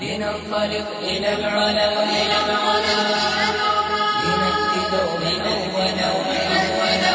لننطلق إلى العلا إلى العلا لنأتي دوما أولا أولا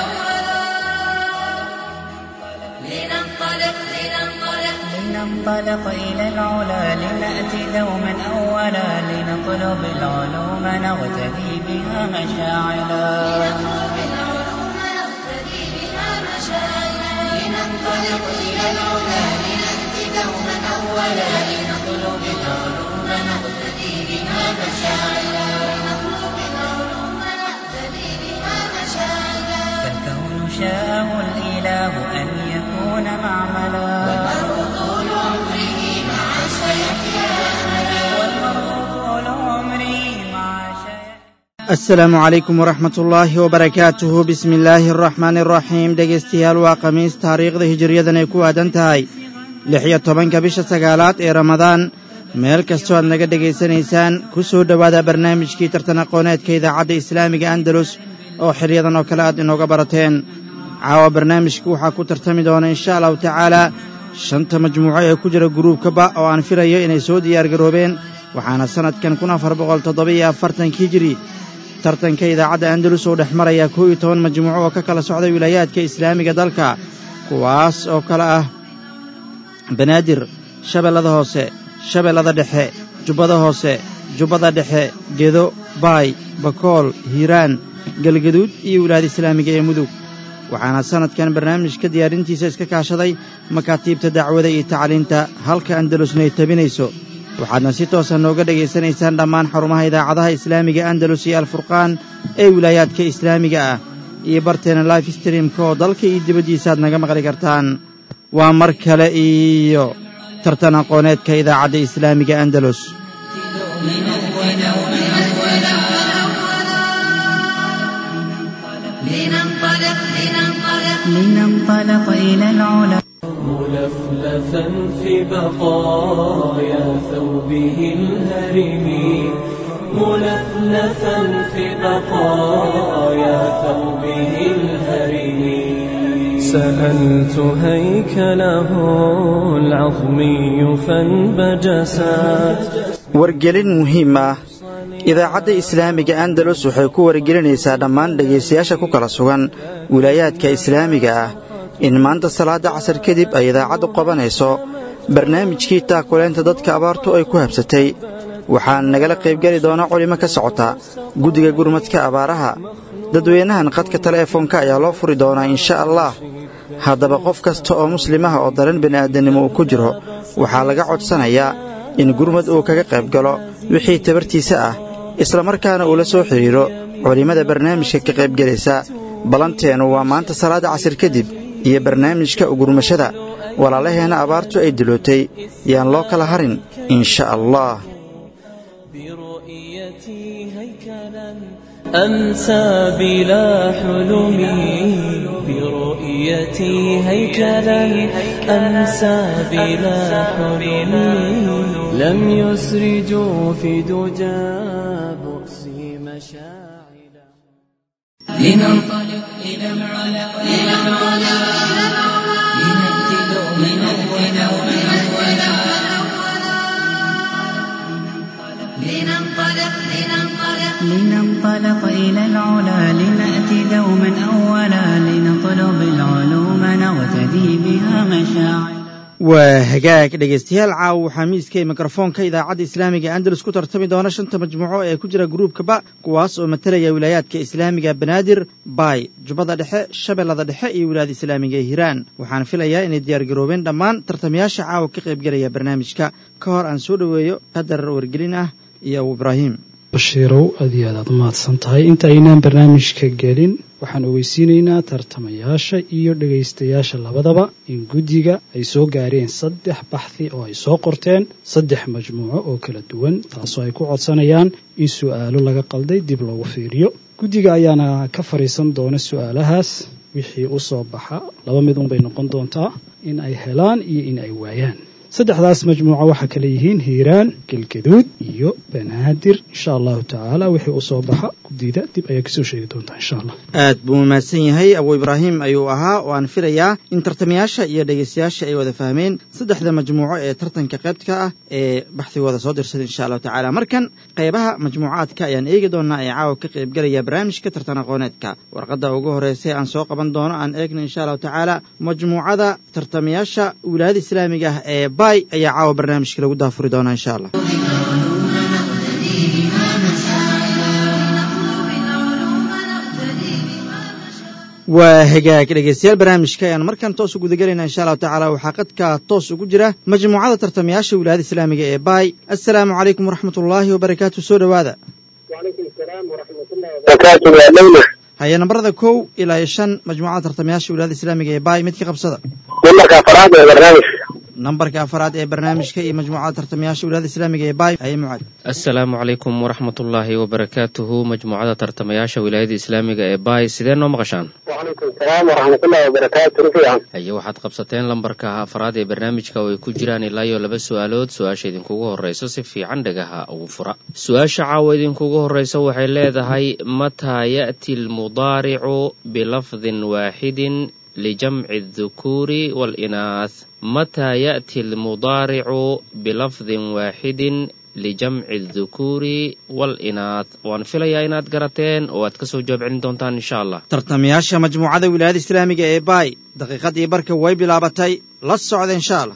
لننطلق لننطلق لننطلق إلى العلا لنأتي دوما أولا لنطلب العلوم نغتدي بها مشاعلا نطلب العلوم نقتدي بها مشاعرا لننطلق إلى العلا لنأتي دوما أولا لنطلب العلوم نقتدي بها مشاعرا لنطلب العلوم نقتدي بها مشاعرا فالكون شاءه الإله أن يكون معملا والمرء طول عمره مع شيخه والمرء طول عمره مع شيخ asalaamu calaykum waraxmat ullaahi wabarakaatuhu bismi illaahi araxmaani araxiim dhegaystayaal waa khamiis taariikhda hijiriyadan ay ku aadan tahay lix iyo tobanka bisha sagaalaad ee ramadaan meel kastoo aad naga dhegaysanaysaan ku soo dhowaada barnaamijkii tartan aqooneedka idaacadda islaamiga andalus oo xilyadan oo kale aad inooga barateen caawa barnaamijka waxaa ku tartami doona insha allahu tacaalaa shanta majmuuco ee ku jira guruubkaba oo aan filayo inay soo diyaargaroobeen waxaana sannadkan kun afar boqol toddoba-iyo afartankii jiri tartanka idaacadda andalus oo dhex maraya kow iyo toban majmuuco oo ka kala socda wilaayaadka islaamiga dalka kuwaas oo kale ah banaadir shabeellada hoose shabeellada dhexe jubbada hoose jubbada dhexe gedo baay bakool hiiraan galgaduud iyo wilaayada islaamiga ee mudug waxaana sannadkan barnaamijka diyaarintiisa iska kaashaday makaatiibta dacwada iyo tacliinta halka andalusna ay tabinayso waxaadna si toosa nooga dhegaysanaysaan dhammaan xarumaha idaacadaha islaamiga andalus iyo alfurqaan ee wilaayaadka islaamiga ah iyo barteena life streamka oo dalka iyo dibaddiisa aad naga maqli kartaan waa mar kale iyo tartan aqooneedka idaacadda islaamiga andalus لننطلق لننطلق لننطلق إلى العلا ملفلفا في بقايا ثوبه الهرم ملفلفا في بقايا ثوبه الهرم سألت هيكله العظمي فانبجسات wargelin muhiim ah idaacadda islaamiga andalus waxay ku wargelinaysaa dhammaan dhegaystayaasha ku kala sugan wilaayaadka islaamiga ah in maanta salaadda casar kadib ay idaacaddu qabanayso barnaamijkii taakuleynta dadka abaartu ay ku habsatay waxaan nagala qaybgeli doona culimo ka socota guddiga gurmadka abaaraha dadweynahan qadka teleefoonka ayaa loo furi doonaa insha allah haddaba qof kasta oo muslimaha oo daran bini'aadannimo uu ku jiro waxaa laga codsanayaa in gurmad uu kaga qayb galo wixii tabartiisa ah islamarkaana uu la soo xidhiidro culimmada barnaamijka ka qaybgelaysa ballanteennu waa maanta salaadda casir kadib iyo barnaamijka ugurmashada walaalaheenna abaartu ay dilootay yaan loo kala harin insha allah برؤيتي هيكلا أنسى بلا حلمي برؤيتي هيكلا أنسى بلا حلمي لم يسرجوا في دجى بؤسي مشاعلا لننطلق إلى العلا إلى العلا لنأتي دوما أولا أولا لننطلق لننطلق لننطلق إلى العلا لنأتي دوما أولا لنطلب العلوم نغتدي بها مشاعر waa hagaag dhegaystayaal caawa waxaa miiska ee mikrofoonka idaacadda islaamiga andalus ku tartami doona shanta majmuuco ee ku jira gruubkaba kuwaas oo matalaya wilaayaadka islaamiga banaadir baay jubbada dhexe shabeellada dhexe iyo wilaayada islaamiga ee hiiraan waxaan filayaa inay diyaargaroobeen dhammaan tartamayaasha caawa ka qaybgelaya barnaamijka ka hor aan soo dhoweeyo qadar wargelin ah iyo abu ibraahim bashiirow aad iyo aad aad umahadsan tahay inta aynaan barnaamijka gelin waxaan ogeysiinaynaa tartamayaasha iyo dhegaystayaasha labadaba in guddiga ay soo gaareen saddex baxthi oo ay soo qorteen saddex majmuuco oo kala duwan taasoo ay ku codsanayaan in su'aalo laga qalday dib loogu fiiriyo guddiga ayaana ka fadhiisan doona su'aalahaas wixii u soo baxa laba mid unbay noqon doontaa in ay helaan iyo in ay waayaan saddexdaas majmuuco waxaa kale yihiin hiiraan galgaduud iyo banaadir insha allahu tacaala wixii u soo baxa guddida dib ayaa kasoo sheegi doontaa insha allah aad buu mahadsan yahay abu ibraahim ayuu ahaa oo aan filayaa in tartamayaasha iyo dhegeystayaasha ay wada fahmeen saddexda majmuuco ee tartanka qaybtka ah ee baxdigooda soo dirsaday insha allahu tacaala markan qaybaha majmuucaadka ayaan eegi doonaa ee caawa ka qaybgelaya barnaamijka tartan aqooneedka warqadda ugu horreysay aan soo qaban doono aan eegna insha allahu tacaala majmuucada tartamayaasha wilaayada islaamiga ah ee bay ayaa caawa barnaamijka lagu daafuri doonaa insha allah waa hagaag dhegeystayaal barnaamijka ayaan markan toos uguda gelayna insha allahu tacaala waxaa qadka toos ugu jira majmuucada tartamayaasha wilaayada islaamiga ee baay assalaamu calaykum waraxmat ullaahi wabarakaatu soo dhowaada barakaatu waa dhowna haya nambarada kow ilaa iyo shan majmuucada tartamayaasha wilaayada islaamiga ee baay midka qabsada nambarka afaraad ee barnaamijka nambarka afaraad ee barnaamijka iyo majmuucada tartamayaasha wilaayada islaamiga ee baay haye mucaad asalaamu calaykum waraxmatullaahi wabarakaatuhu majmuucada tartamayaasha wilaayada islaamiga ee baay sidee noo maqashaan wacalaykum salaam waraxmatullahi wabarakaatu rufiican haye waxaad qabsateen lambarka afraad ee barnaamijka oo ay ku jiraan ilaa iyo laba su-aalood su-aasha idinkugu horreyso si fiican dhagaha ugu fura su-aasha caawa idinkugu horreysa waxay leedahay mataa ya'ti almudaaricu bilafdin waaxidin lijamci addukuuri waalinaah mataa ya'ti almudaaricu bilafdin waaxidin lijamci addukuuri waalinaah waan filayaa inaad garateen oo aad ka soo jawaab celin doontaan insha allah tartamayaasha majmuucada wilaayada islaamiga ee baay daqiiqadii barka way bilaabatay la socda insha allah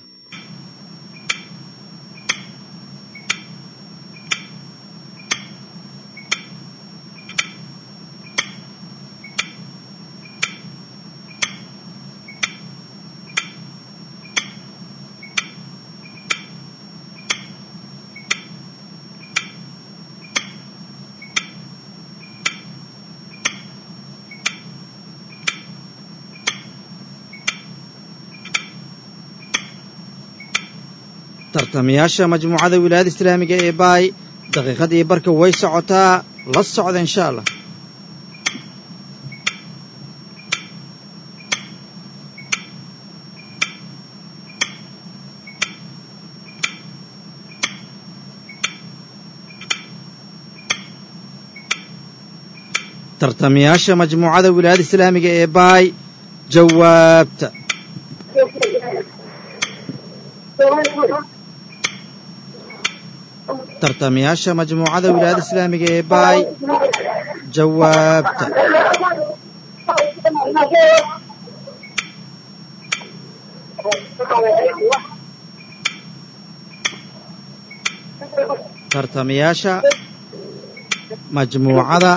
tartamayaasha majmuucada wilaayada islaamiga ee baay daqiiqadii barka way socotaa la socda insha allah tartamayaasha majmuucada wilaayada islaamiga ee baay jawaabta tartamayaasha majmuucada wilaayada islaamiga ee baay jawaabta tartamayaasha majmuucada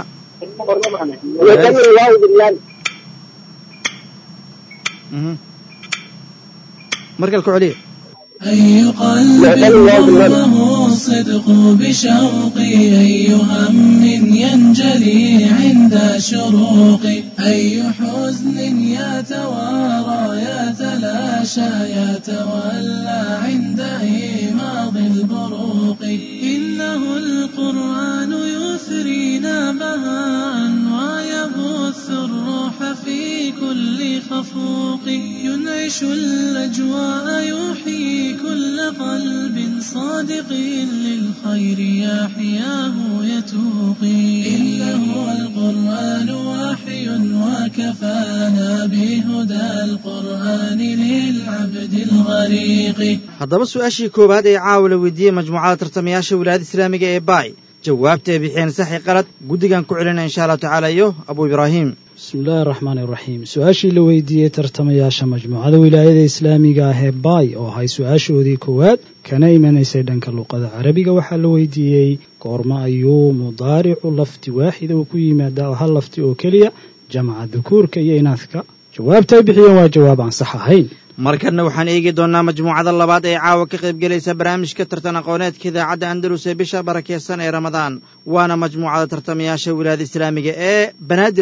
Mhm. markale ku celiya أي قلب ضمه الصدق بشوقي أي هم ينجلي عند شروقي أي حزن يتوارى يتلاشى يتولى عند إيماض البروق إنه القرآن يثرينا بهاء ويبث الروح في كل خفوق ينعش الأجواء يحيي كل قلب صادق للخير يحياه يتوقي إنه القرآن وحي وكفانا بهدى القرآن للعبد الغريق haddaba su-aashii koowaad ee caawa la weydiiyey majmuucada tartamayaasha wilaayada islaamiga ee baay jawaabta ay bixiyeen saxi qalad guddigan ku celinaya insha allahu tacaala iyo abu ibraahim bismi illaahi araxmaani iraxiim su-aashii la weydiiyey tartamayaasha majmuucada wilaayada islaamiga ah ee baay oo ahay su-aashoodii koowaad kana imanaysay dhanka luqada carabiga waxaa la weydiiyey goorma ayuu mudaaricu lafdi waaxida uu ku yimaadaa oo hal lafdi oo keliya jamca dukuurka iyo inaadka jawaabta ay bixiyeen waa jawaab aan sax ahayn markanna waxaan eegi doonnaa majmuucada labaad ee caawa ka qaybgelaysa barnaamijka tartan aqooneedka idaacadda andalus ee bisha barakeysan ee ramadaan waana majmuucada tartamayaasha wilaayada islaamiga ee banaadir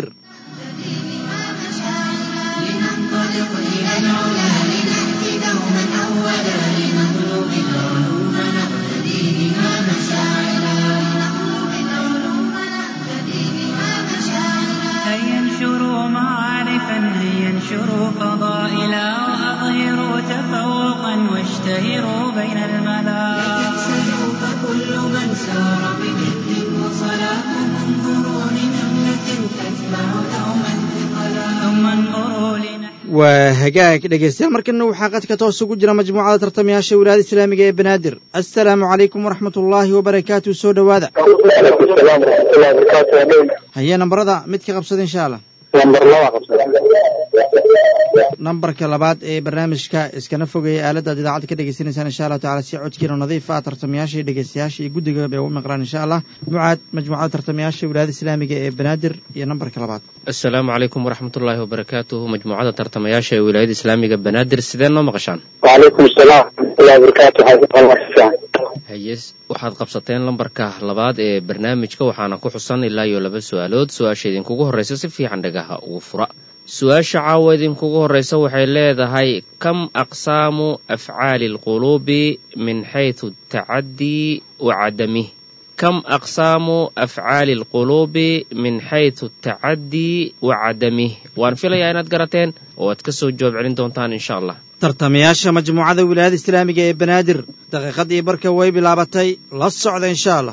لننطلق إلى العلا لنأتي دوما أولا لنطلب العلوم نقتدي بها مشاعرا لنطلب العلوم نقتدي بها مشاعرا هيا انشروا معارفا هيا انشروا فضائلا وأظهروا تفوقا واشتهروا بين الملا تكسلوا فكل من سار بجد وصلاح انظروا لنملة تتبع دوما ثقلا ثم انظروا لنحن waa hagaag dhegaystayaal markana waxaa qadka toos ugu jira majmuucada tartamayaasha wilaayada islaamiga ee banaadir assalaamu calaykum waraxmat ullaahi wabarakaatu soo dhowaada calaykum asalaam waraxmatullahi wabarakaatu waa dhow haye nambarada mid ka qabsada insha allah lambar laba qabsada nambarka labaad ee barnaamijka iskana fogeeya aaladda ad idaacadda ka dhegaysanaysaan insha allahu tacala si codkiina nadiif ah tartamayaasha iyo dhegaystayaasha iyo guddiga bay ugu maqlaan insha allah mucaad majmuucada tartamayaasha wilaayada islaamiga ee banaadir iyo nambarka labaad asalaamu calaykum waraxmatullaahi wabarakaatuhu majmuucada tartamayaasha ee wilaayada islaamiga banaadir sidee noo maqashaan wacalaykum asalaam waraxmatullahi wabarakaatu waxaa haye waxaad qabsateen lambarka labaad ee barnaamijka waxaana ku xusan ilaa iyo laba su-aalood su-aasha idinkugu horreysa si fiican dhagaha ugu fura su-aasha caawa idinkugu horreysa waxay leedahay kam aqsaamu afcaali alquluubi min xaysu tacadii wa cadamih kam aqsaamu afcaali alquluubi min xaysu tacadii wa cadamih waan filayaa inaad garateen oo aad ka soo jawaab celin doontaan insha allah tartamayaasha majmuucada wilaayada islaamiga ee banaadir daqiiqadii barka way bilaabatay la socda insha allah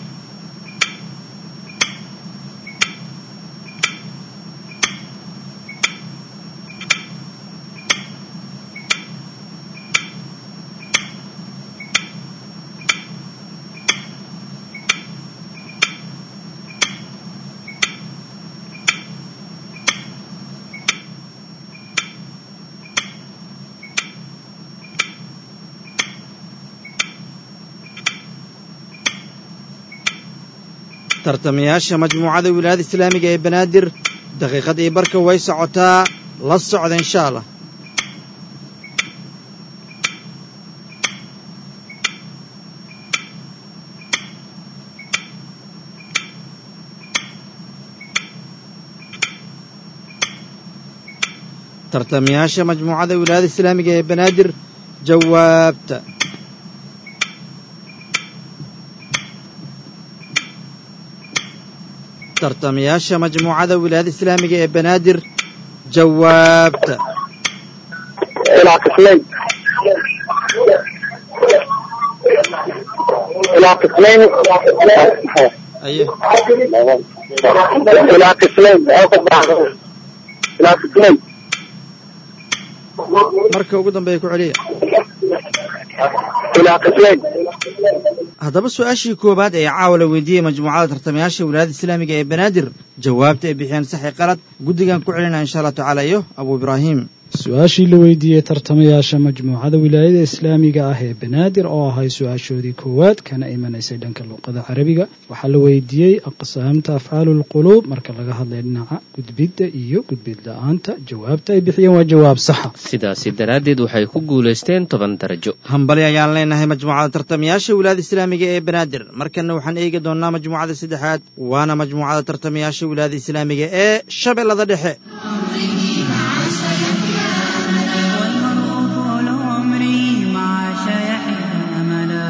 tartamayaasha majmuucada wilaayada islaamiga ee banaadir daqiiqadii barka way socotaa la socda insha allah tartamayaasha majmuucada wilaayada islaamiga ee banaadir jawaabta tartamayaasha majmuucada wilaayada islaamiga ee banaadir jawaabta ilaa qismayn ilaa qismayn aye ilaa qismayn ilaa qismayn marka ugu dambeeya ku celiya ilaa qismayn haddaba su-aashii koowaad ee caawa la weydiiyey majmuucada tartamayaasha wilaayada islaamiga ee banaadir jawaabta ay bixiyeen saxi qalad guddigan ku celinaya insha allah tacaala iyo abu ibraahim su-aashii la weydiiyey tartamayaasha majmuucada wilaayada islaamiga ah ee banaadir oo ahay su-aashoodii koowaad kana imanaysay dhanka luuqada carabiga waxaa la weydiiyey aqsaamta afcaalu lquluub marka laga hadlay dhinaca gudbidda iyo gudbid la-aanta jawaabta ay bixiyeen waa jawaab saxa sidaasi daraaddeed waxay ku guulaysteen toban darajo hambali ayaan leenahay majmuucada tartamayaasha wilaayada islaamiga ee banaadir markana waxaan eegi doonnaa majmuucada saddexaad waana majmuucada tartamayaasha wilaayada islaamiga ee shabeellada dhexe والمرء طول عمري مع شيحه أملا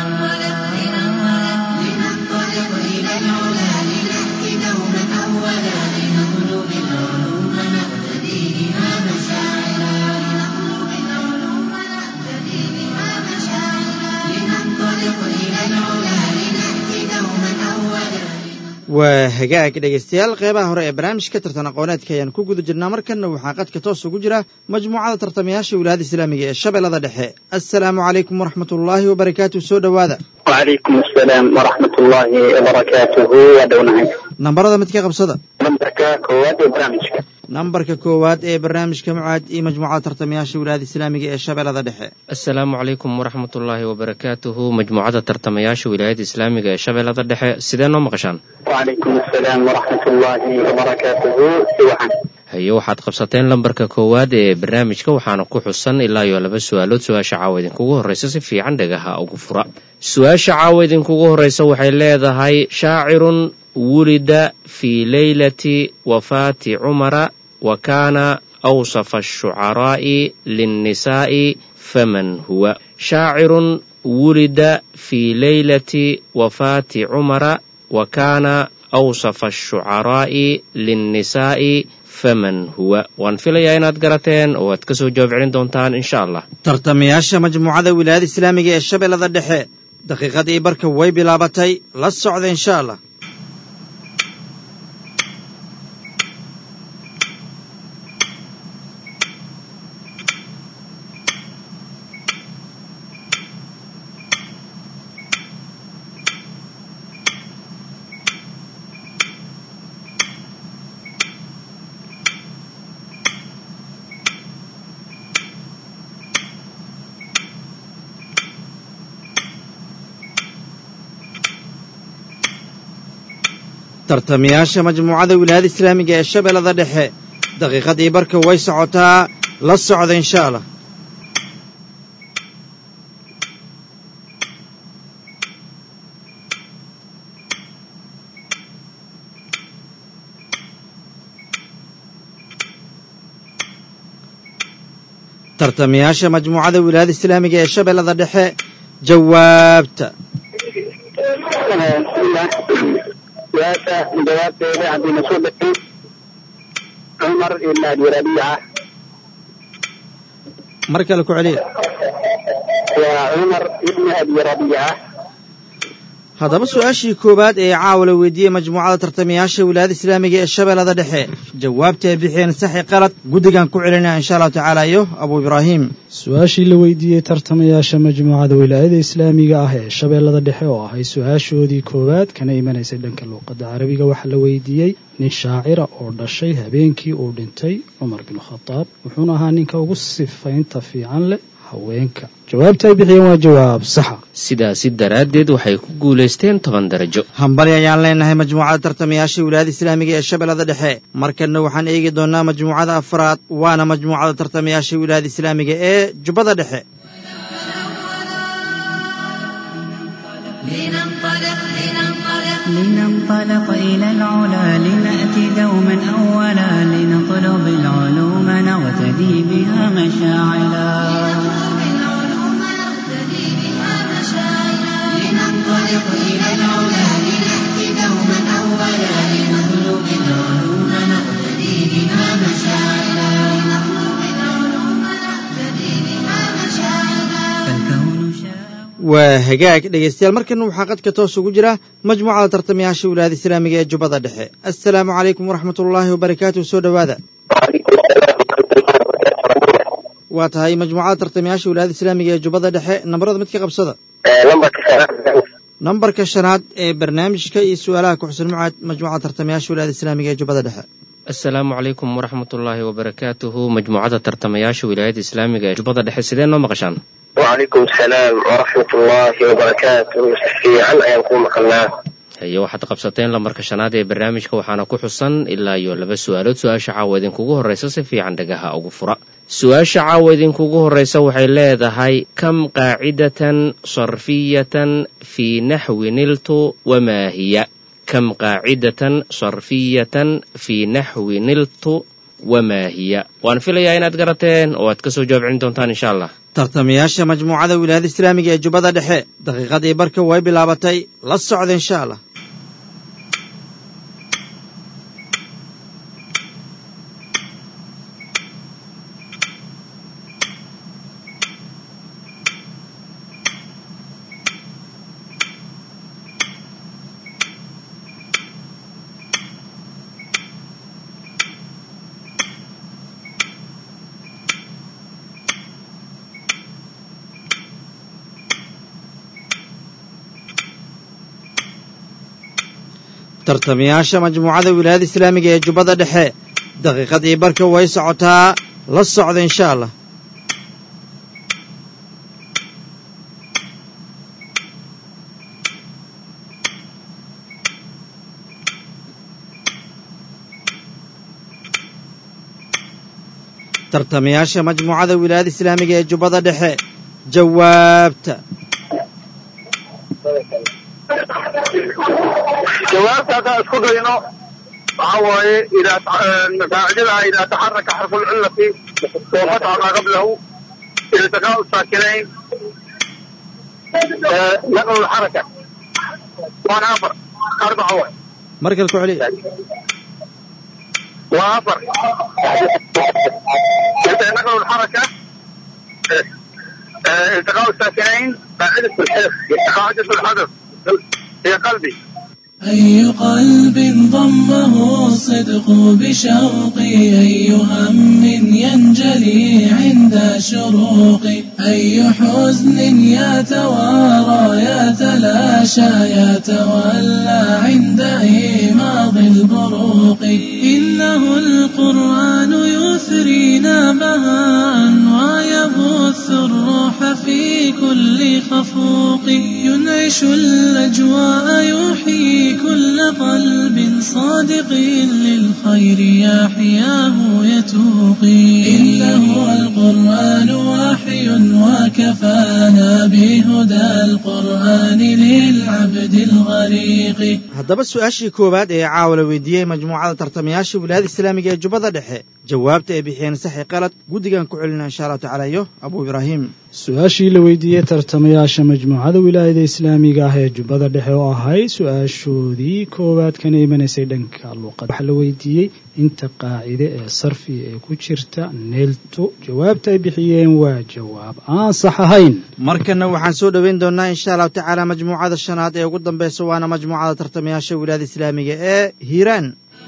لننطلق إلى العلا لنأتي دوما أولا لنطلب العلوم نقتدي بها مشاعرا لنطلب العلوم نقتدي بها مشاعرا لننطلق إلى العلا لنأتي دوما أولا waa hagaag dhegaystayaal qeybaha hore ee barnaamijka tartan aqooneedka ayaan ku guda jirnaa markanna waxaa qadka toos ugu jira majmuucada tartamayaasha wilaayada islaamiga ee shabeellada dhexe assalaamu calaykum waraxmat ullaahi wabarakaatu soo dhowaada wacalaykum asalaam waraxmatullaahi wabarakaatuhu waa dhownahay nambarada mid ka qabsada nambarka koowaad ee barnaamijka nambarka koowaad ee barnaamijka mucaad iyo majmuucada tartamayaasha wilaayada islaamiga ee shabeellada dhexe asalaamu calaykum waraxmatullaahi wabarakaatuhu majmuucada tartamayaasha wilaayada islaamiga ee shabeellada dhexe sidee noo maqashaan wacalaykum asalaam waraxmatullaahi wabarakaatuhu si wacan haye waxaad qabsateen lambarka koowaad ee barnaamijka waxaana ku xusan ilaa iyo laba su-aalood su-aasha caawa idinkugu horreysa si fiican dhagaha ugu fura su-aasha caawa idinkugu horreysa waxay leedahay shaacirun wulida fii leylati wafaati cumara wa kaana awsafa ashucaraa'i linnisaa'i faman huwa shaacirun wulida fii leylati wafaati cumara wa kaana awsafa ashucaraa'i linnisaa'i faman huwa waan filayaa inaad garateen oo aad ka soo jawaab celin doontaan insha allah tartamayaasha majmuucada wilaayada islaamiga ee shabeellada dhexe daqiiqadii barka way bilaabatay la socda insha allah tartamayaasha majmuucada wilaayada islaamiga ee shabeellada dhexe daqiiqadii barka way socotaa la socda insha allah tartamayaasha majmuucada wilaayada islaamiga ee shabeellada dhexe jawaabta bismillah su-aasha jawaabteeda haddii na soo degtay cumar ibn abi rabiica mar kale ku celiya waa cumar ibn abi rabiica haddaba su-aashii koowaad ee caawa la weydiiyey majmuucada tartamayaasha wilaayada islaamiga ee shabeellada dhexe jawaabta ay bixiyeen saxi qalad guddigan ku celinaya insha allahu tacaala iyo abu ibraahim su-aashii la weydiiyey tartamayaasha majmuucada wilaayada islaamiga ah ee shabeellada dhexe oo ahay su-aashoodii koowaad kana imanaysay dhanka luuqadda carabiga waxaa la weydiiyey nin shaacira oo dhashay habeenkii uu dhintay cumar bin khadaab wuxuuna ahaa ninka ugu sifaynta fiican leh haweenka jawaabta ay bixiyeen waa jawaab saxa sidaasi daraaddeed waxay ku guulaysteen toban darajo hambali ayaan leenahay majmuucada tartamayaasha wilaayada islaamiga ee shabeellada dhexe markanna waxaan eegi doonnaa majmuucada afraad waana majmuucada tartamayaasha wilaayada islaamiga ee jubbada dhexe لننطلق لننطلق لننطلق إلى العلا لنأتي دوما أولا لنطلب العلوم نغتدي بها مشاعلا بالعلوم نقتدي بها مشاعرا لننطلق إلى العلا لنأتي دوما أولا لنطلب العلوم نقتدي بها مشاعرا لنطلب العلوم نقتدي بها مشاعرا فالكون شاء waa hagaag dhegaystayaal markana waxaa qadka toos ugu jira majmuucada tartamayaasha wilaayada islaamiga ee jubbada dhexe assalaamu calaykum waraxmatullaahi wabarakaatuh soo dhowaada waa tahay majmuucada tartamayaasha wilaayada islaamiga ee jubbada dhexe nambarada mid ka qabsada lambarka shanaad nambarka shanaad ee barnaamijka iyo su-aalaha ku-xusan mucaad majmuucada tartamayaasha wilaayada islaamiga ee jubbada dhexe asalaamu calaykum waraxmatullaahi wabarakaatuhu majmuucada tartamayaasha wilaayada islaamiga ee jubbada dhexe sidee noo maqashaan wacalaykum asalaam waraxmat ullaahi wabarakaatuh si fiican ayaan kuu maqalnaa haye waxaad qabsateen lambarka shanaad ee barnaamijka waxaana ku xusan ilaa iyo laba su-aalood su-aasha caawa idinkugu horreysa si fiican dhagaha ugu fura su-aasha caawa idinkugu horreysa waxay leedahay kam qaacidatan sarfiyatan fii naxwi niltu wamaa hiya kam qaacidatan sarfiyatan fii naxwi niltu wamaa hiya waan filayaa inaad garateen oo aad ka soo jawaab celin doontaan insha allah tartamayaasha majmuucada wilaayada islaamiga ee jubbada dhexe daqiiqadii barka way bilaabatay la socda insha allah tartamayaasha majmuucada wilaayada islaamiga ee jubbada dhexe daqiiqadii barka way socotaa la socda insha allah tartamayaasha majmuucada wilaayada islaamiga ee jubbada dhexe jawaabta jawaabta haddaan isku dayno waxa waaye idaa qaacidada idaa taxaraka xarfu lcillati wafataxa maa qablahu iltiqaau saakinayn naqlu lxaraka waana afar arbaca waay mar kale ku celiya وافر نقل الحركة آه، التقاء الساكنين قاعدة الحذف قاعدة الحذف هي قلبي أي قلب ضمه الصدق بشوقي أي هم ينجلي عند شروقي أي حزن يتوارى يتلاشى يتولى عند إيماض البروق إنه القرآن يثرينا بهاء ويبث الروح في كل خفوق ينعش الأجواء يحيي كل قلب صادق للخير يحياه يتوقي إنه القرآن وحي وكفانا بهدى القرآن للعبد الغريق haddaba su-aashii koowaad ee caawa la weydiiyey majmuucada tartamayaasha wilaayada islaamiga ee jubbada dhexe jawaabta ay bixiyeen saxi qalad guddigan ku celina insha allahu tacaala iyo abuu ibraahim su-aashii la weydiiyey tartamayaasha majmuucada wilaayada islaamiga ah ee jubbada dhexe oo ahay su-aashoodii koowaad kana imanaysay dhanka luuqada waxaa la weydiiyey inta qaacide ee sarfiga ee ku jirta neelto jawaabta ay bixiyeen waa jawaab aan sax ahayn markana waxaan soo dhoweyn doonaa insha allahu tacaala majmuucada shanaad ee ugu dambeysa waana majmuucada tartamayaasha wilaayada islaamiga ee hiiraan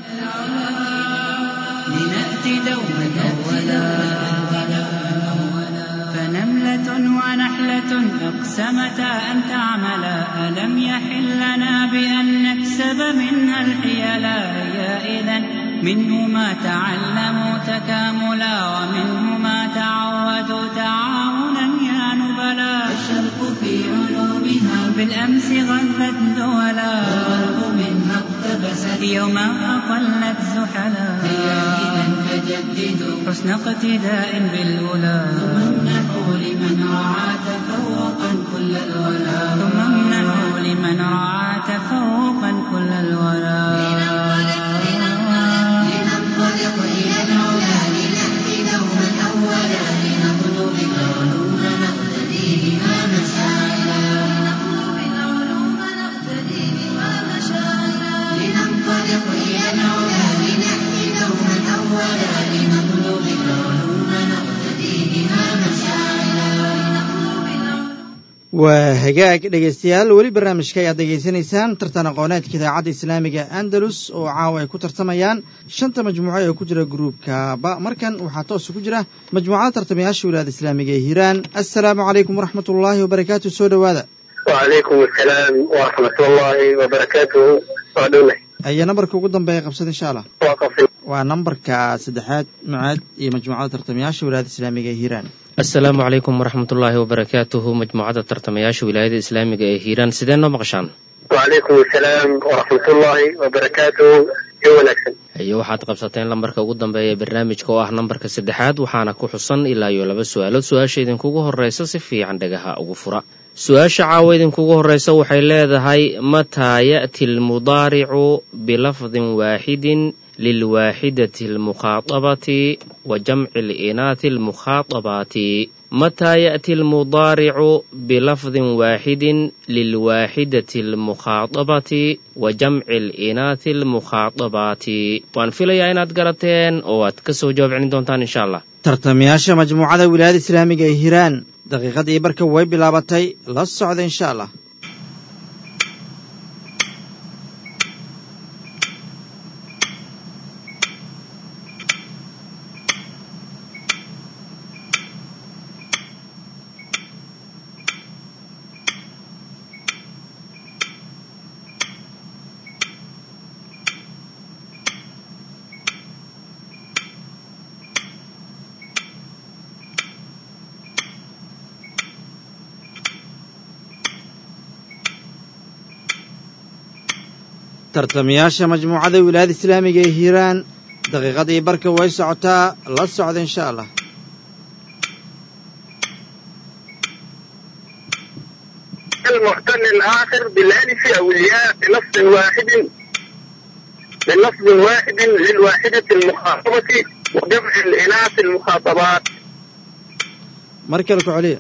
لنأتي دوما أولا فنملة ونحلة أقسمتا أن تعملا ألم يحل لنا بأن نكسب منها الحيلا هي إذا منه ما تعلموا تكاملا ومنه ما تعودوا تعاونا يا نبلا الشرق في علومها بالأمس غلت دولا والغرب منها اقتبست يوما أقلت زحلا هي إذا فجددوا حسن اقتداء بالأولى ثم امنحوا لمن رعى تفوقا كل الولا ثم امنحوا لمن رعى تفوقا كل الولا لننطلق إلى العلا لنأتي دوما أولا لنطلب العلوم نقتدي بها مشاعلا لنطلب العلوم نقتدي بها مشاعلا لننطلق إلى العلا لنأتي دوما أولا لنطلب العلوم نقتدي بها مشاعلا لنطلب العلوم waa hagaag dhegaystayaal weli barnaamijka ayaad degaysanaysaan tartan aqooneedka idaacadda islaamiga andalus oo caawa ay ku tartamayaan shanta majmuuco ee ku jira gruubka ba markan waxaa toos ku jira majmuucada tartamayaasha wilaayada islaamiga ee hiiraan assalaamu calaykum waraxmat ullaahi wabarakaatu soo dhowaada وعليكم السلام ورحمة الله وبركاته وعدوله ayaa nambarka ugu dambeeya qabsada insha allah وقفي waa nambarka saddexaad mucaad iyo majmuucada tartamayaasha wilaayada islaamiga ee hiiraan asalaamu calaykum waraxmatullaahi wabarakaatuhu majmuucada tartamayaasha wilaayada islaamiga ee hiiraan sidee noo maqashaan وعليكم السلام ورحمة الله وبركاته يا ونكسن iyo waxaad qabsateen lambarka ugu dambeeya ee barnaamijka oo ah nambarka saddexaad waxaana ku xusan ilaa iyo laba su-aalood su-aasha idinkugu horreysa si fiican dhagaha ugu fura su-aasha caawa idinkugu horreysa waxay leedahay mataa ya'ti almudaaricu bilafdin waaxidin lilwaaxidati almukhaatabati wa jamci alinaati almukhaaطabaati mataa ya'ti almudaaricu bilafdin waaxidin lilwaaxidati almukhaaطabati wa jamci alinaati almukhaaطabaati waan filayaa inaad garateen oo aad ka soo jawaab celin doontaan insha allah tartamayaasha majmuucada wilaayada islaamiga ee hiiraan daqiiqadii barka way bilaabatay la socda insha allah tartamayaasha majmuucada wilaayada islaamiga ee hiiraan daqiiqadii barka way socotaa la socda insha allah المعتل الآخر بالألف أو الياء بلفظ واحد بلفظ واحد للواحدة المخاطبة وجمع الإناث المخاطبات mar kale ku celiya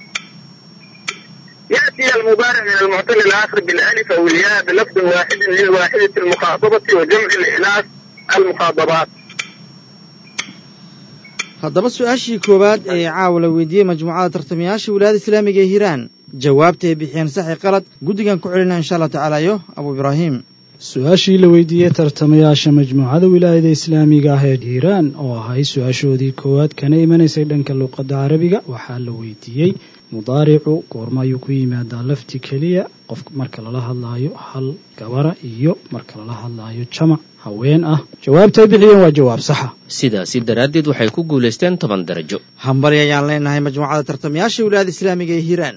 يأتي المضارع من المعتل الآخر بالألف أو الياء بلفظ واحد للواحدة المخاطبة وجمع الإناث المخاطبات haddaba su-aashii koowaad ee caawa la weydiiyey majmuucada tartamayaasha wilaayada islaamiga ee hiiraan jawaabta ay bixiyeen saxi qalad guddigan ku celina insha allah tacaala yo abu ibraahim su-aashii la weydiiyey tartamayaasha majmuucada wilaayada islaamiga ah ee hiiraan oo ahay su-aashoodii koowaad kana imanaysay dhanka luuqadda carabiga waxaa la weydiiyey mudaaricu goorma ayuu ku yimaadaa lafti keliya qof marka lala hadlaayo hal gabara iyo marka lala hadlaayo jamac haween ah jawaabta ay bixiyeen waa jawaab saxa sidaasi daraaddeed waxay ku guulaysteen toban darajo hambali ayaan leenahay majmuucada tartamayaasha wilaayada islaamiga ee hiiraan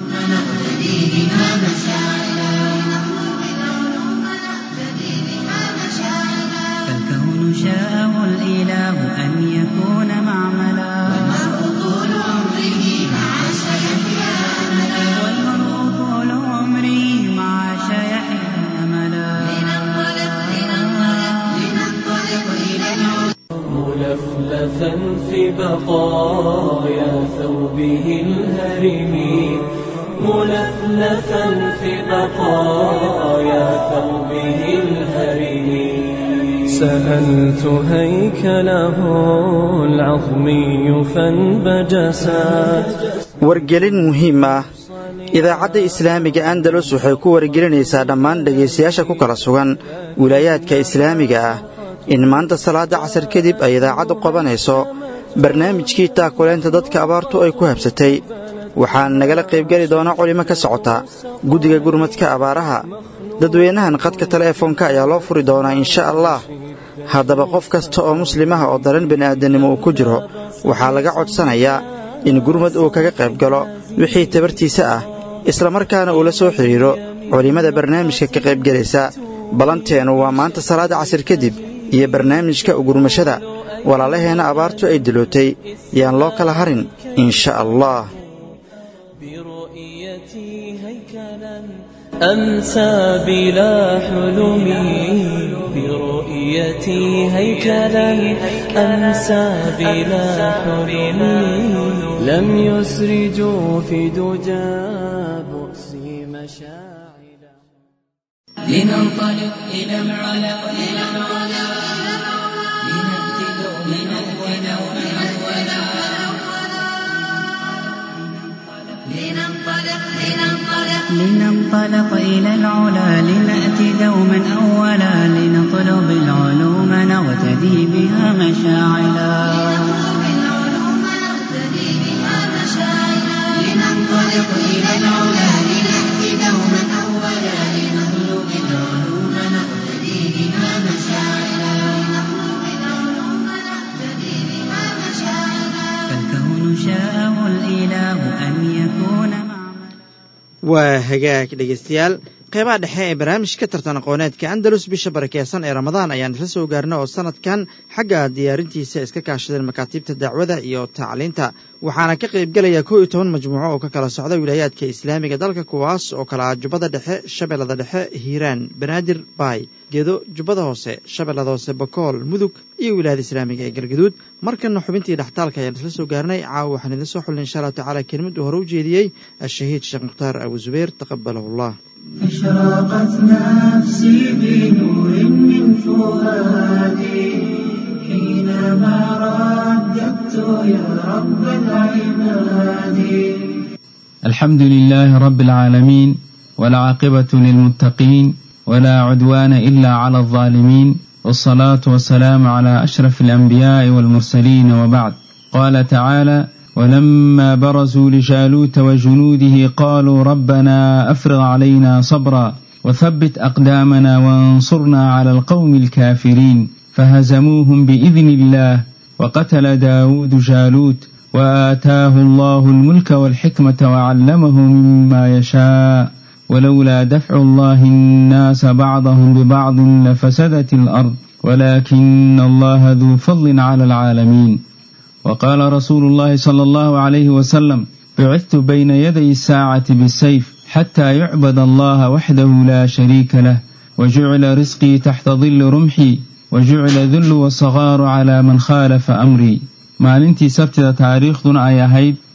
فالكون شاءه الإله أن يكون معملا والمرء طول عمره مع شيحه أملا ملفلفا في بقايا ثوبه الهرم ملفلفا في بقايا ثوبه الهرم سألت هيكله العظمي فانبجسات wargelin muhiim ah idaacadda islaamiga andalus waxay ku wargelinaysaa dhammaan dhegaystayaasha ku kala sugan wilaayaadka islaamiga ah in maanta salaadda casar kadib ay idaacaddu qabanayso barnaamijkii taakuleynta dadka abaartu ay ku habsatay waxaana nagala qaybgeli doona culimo ka socota guddiga gurmadka abaaraha dadweynahan qadka teleefoonka ayaa loo furi doonaa insha allah haddaba qof kasta oo muslimaha oo daran bini'aadannimo uu ku jiro waxaa laga codsanayaa in gurmad uu kaga qayb galo wixii tabartiisa ah islamarkaana uu la soo xidhiidho culimmada barnaamijka ka qaybgelaysa ballanteennu waa maanta salaadda casir kadib iyo barnaamijka ugurmashada walaalaheenna abaartu ay dilootay yaan loo kala harin insha allah برؤيتي هيكلا أمسى بلا حلم برؤيتي هيكلا أمسى بلا حلم لم يسرجوا في دجى بؤسي مشاعلا لننطلق إلى العلا إلى العلا لنأتي دوما أولا أولا لننطلق لننطلق لننطلق إلى العلا لنأتي دوما أولا لنطلب العلوم نغتدي بها مشاعلا العلوم نقتدي بها مشاعرا لننطلق إلى العلا لنأتي دوما أولا لنطلب العلوم نقتدي بها مشاعرا لنطلب العلوم نقتدي بها مشاعرا فالكون شاءه الإله أن يكون معملا waa hagaag dhegaystayaal qeybaha dhexe ee barnaamijka tartan aqooneedka andalus bisha barakeysan ee ramadaan ayaan isla soo gaarna oo sanadkan xagga diyaarintiisa iska kaashadeen makaatiibta dacwada iyo tacliinta waxaana ka qaybgelaya kow iyo toban majmuuco oo ka kala socda wilaayaadka islaamiga dalka kuwaas oo kala ah jubbada dhexe shabeellada dhexe hiiraan banaadir baay gedo jubbada hoose shabeellada hoose bakool mudug iyo wilaayada islaamiga ee galgaduud markanna xubintii dhextaalka ayaan isla soo gaarnay caawa waxaan idin soo xulnay insha allahu tacaala kelimadu hore u jeediyey ashahiid sheekh mukhtaar abu zubayr taqabalahu allah أشرقت نفسي بنور من فؤادي حينما رددت يا رب العباد الحمد لله رب العالمين والعاقبة للمتقين ولا عدوان إلا على الظالمين والصلاة والسلام على أشرف الأنبياء والمرسلين وبعد قال تعالى ولما برزوا لجالوت وجنوده قالوا ربنا أفرغ علينا صبرا وثبت أقدامنا وانصرنا على القوم الكافرين فهزموهم بإذن الله وقتل داود جالوت وآتاه الله الملك والحكمة وعلمه مما يشاء ولولا دفع الله الناس بعضهم ببعض لفسدت الأرض ولكن الله ذو فضل على العالمين وقال رسول الله صلى الله عليه وسلم بعثت بين يدي الساعة بالسيف حتى يعبد الله وحده لا شريك له وجعل رزقي تحت ظل رمحي وجعل ذل والصغار على من خالف أمري maalintii sabtida taariikhduna ay ahayd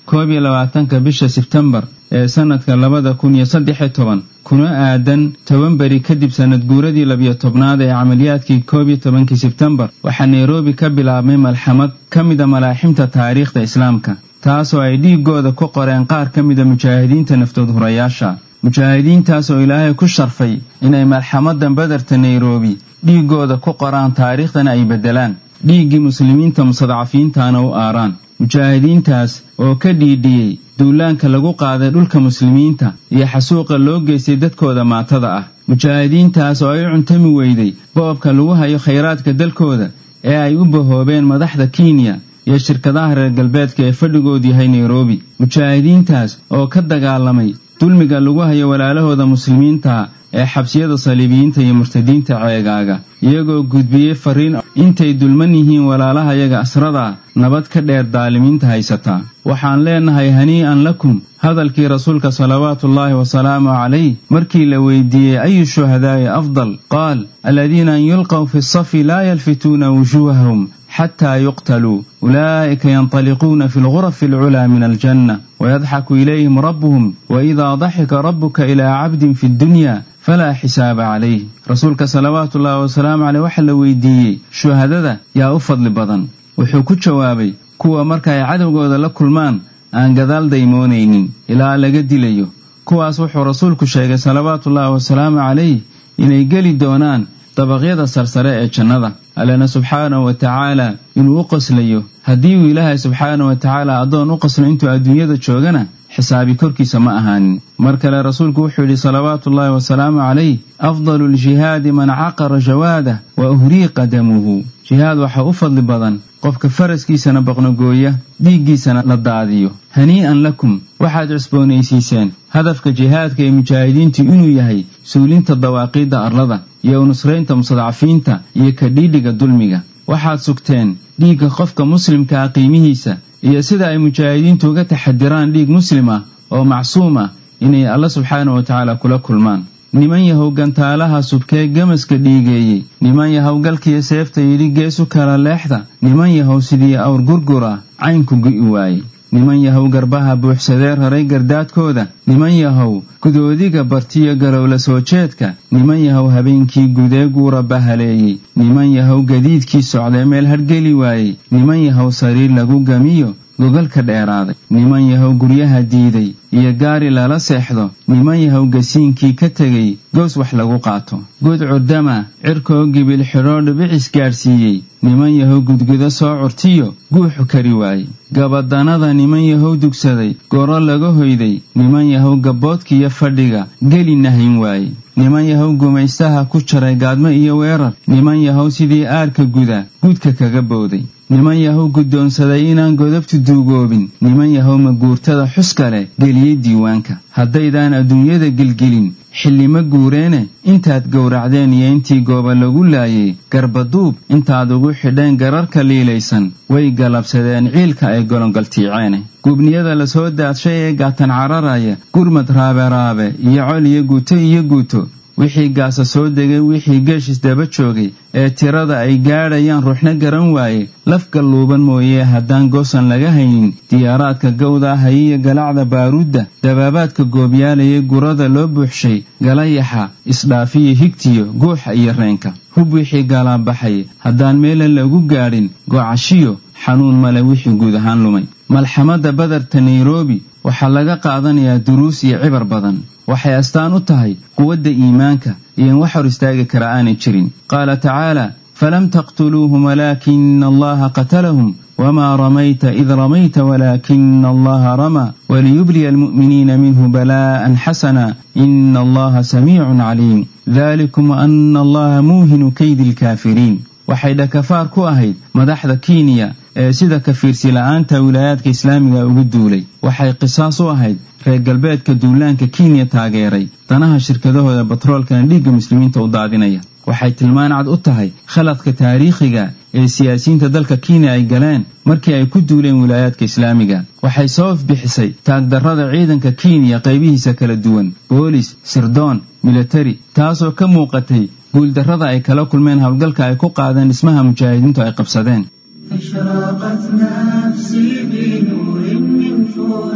koob iyo labaatanka bisha sebtembar ee sannadka labada kun iyo saddex iyo toban kuna aadan toban beri kadib sanad guuradii labiyo tobnaad ee camaliyaadkii koob iyo tobankii sebtembar waxaa nairobi ka bilaabmay malxamad ka mida malaaximta taariikhda islaamka taasoo ay dhiigooda ku qoreen qaar ka mida mujaahidiinta naftood hurayaasha mujaahidiintaas oo ilaahay ku sharfay inay malxamadan badarta nairobi dhiigooda ku qoraan taariikhdana ay beddelaan dhiiggii muslimiinta mustadcafiintana u aaraan mujaahidiintaas oo ka dhiidhiyey duulaanka lagu qaaday dhulka muslimiinta iyo xasuuqa loo geystay dadkooda maatada ah mujaahidiintaas oo ay u cuntami weyday boobka lagu hayo khayraadka dalkooda ee ay u bahoobeen madaxda kenya iyo shirkadaha reer galbeedka ee fadhigoodu yahay nairobi mujaahidiintaas oo ka dagaalamay dulmiga lagu hayo walaalahooda muslimiinta ee xabsiyada saliibiyiinta iyo murtadiinta ceegaaga iyagoo gudbiyey fariin intay dulman yihiin walaalahayaga asrada nabad ka dheer daalimiinta haysataa waxaan leenahay hanii'an lakum hadalkii rasuulka salawaatuullaahi wasalaamu calayh markii la weydiiyey ayu shuhadaa'i afdal qaal aladiina an yulqaw fi safi laa yalfituuna wujuuhahum xataa yuqtaluu ulaa'ika yantaliquuna fi lgurafi alculaa min aljanna wayadxaku ilayhim rabbuhum waidaa daxika rabbuka ilaa cabdin fi ddunya falaa xisaaba calayh rasuulka salawaatu ullaahi wasalaamu caleyh waxaa la weydiiyey shuhadada yaa u fadli badan wuxuu ku jawaabay kuwa marka ay cadowgooda la kulmaan aan gadaal daymoonaynin ilaa laga dilayo kuwaas wuxuu rasuulku sheegay salawaatuullaahi wasalaamu calayh inay geli doonaan dabaqyada sarsare ee jannada allena subxaanahu wa tacaala inuu u qoslayo haddii uu ilaahay subxaanahu wa tacaala addoon u qoslo intuu adduunyada joogana xisaabi korkiisa ma ahaanin mar kale rasuulku wuxuu yidhi salawaatuullaahi wasalaamu calayh afdalu ljihaadi man caqara jawaadah wa uhriiqa damuhu jihaad waxaa u fadli badan qofka faraskiisana baqnogooya dhiiggiisana la daadiyo hanii'an lakum waxaad cusboonaysiiseen hadafka jihaadka ee mujaahidiintu inuu yahay suulinta dawaaqiidda arlada iyo nusraynta mustadcafiinta iyo kadhiidhiga dulmiga waxaad sugteen dhiigga qofka muslimkaa qiimihiisa iyo sida ay mujaahidiintu uga taxadiraan dhiig muslim ah oo macsuum ah inay alla subxaana wa tacaala kula kulmaan niman yahow gantaalaha subkee gamaska dhiigeeyey niman yahow galkiyo seefta yidhi geesu kala leexda niman yahow sidii awr gurgura caynku gu'i waayey niman yahow garbaha buuxsadee raray gardaadkooda niman yahow gudoodiga bartiyo galowla soo jeedka niman yahow habeenkii gudee guura bahaleeyey niman yahow gadiidkii socdee meel hargeli waayey niman yahow sariir lagu gamiyo gogalka dheeraaday niman yahow guryaha diiday iyo gaari lala seexdo niman yahow gasiinkii ka tegay goos wax lagu qaato gud curdama cirkoo gibil xidhoo dhibicis gaadhsiiyey niman yahow gudgudo soo curtiyo guuxu kari waayey gabadanada niman yahow dugsaday goro laga hoyday niman yahow gabboodkiiyo fadhiga geli nahayn waayey niman yahow gumaystaha ku jaray gaadmo iyo weerar niman yahow sidii aarka guda guudka kaga bowday niman yahow guddoonsaday inaan godobtu duugoobin niman yahow maguurtada xuska leh geliyey diiwaanka haddaydaan adduunyada gelgelin xillima guureene intaad gowracdeen iyo intii gooba lagu laayay garbaduub intaad ugu xidheen gararka liilaysan way galabsadeen ciilka ay golongaltiiceene gubniyada lasoo daadshay ee gaatan cararaya gurmad raaberaabe iyo col iyo guuto iyo guuto wixii gaasa soo degay wixii geeshis daba joogay ee tirada ay gaadhayaan ruuxna garan waaye laf galluuban mooyee haddaan goosan laga haynin diyaaraadka gawda hayiya galacda baaruudda dabaabaadka goobyaalaya gurada loo buuxshay galayaxa isdhaafiyo higtiyo guuxa iyo reenka hub wixii galaabaxay haddaan meelan lagu gaadhin gocashiyo xanuun male wixii guud ahaan lumay malxamadda badarta nairobi waxaa laga qaadanayaa duruus iyo cibar badan waxay astaan u tahay quwadda iimaanka iyo in wax hor istaagi kara aanay jirin qaala tacaala falam taqtuluuhum walaakina allaha qatalahum wamaa ramayta id ramayta walaakina allaha ramaa waliyubliya almu'miniina minhu balaa'an xasana ina allaha samiicun caliim dalikum ana allaha muuhinu kaydi alkaafiriin waxay dhakafaar ku ahayd madaxda kenya ee sida kafiirsi la'aanta wilaayaadka islaamiga ugu duulay waxay qisaas u ahayd reer galbeedka duulaanka kenya taageeray danaha shirkadahooda batroolkana dhiigga muslimiinta u daadinaya waxay tilmaan cad u tahay khaladka taariikhiga ee siyaasiyiinta dalka kenya ay galeen markii ay ku duuleen wilaayaadka islaamiga waxay soo ifbixisay taagdarrada ciidanka kenya qaybihiisa kala duwan boolis sirdoon militari taasoo ka muuqatay guuldarrada ay kala kulmeen howlgalka ay ku qaadeen dhismaha mujaahidiintu ay qabsadeen أشرقت نفسي بنور من فوق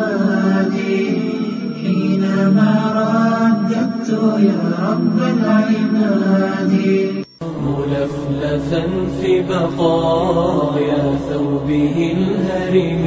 حينما رددت يا رب العباد ملفلفا في بقايا ثوبه الهرم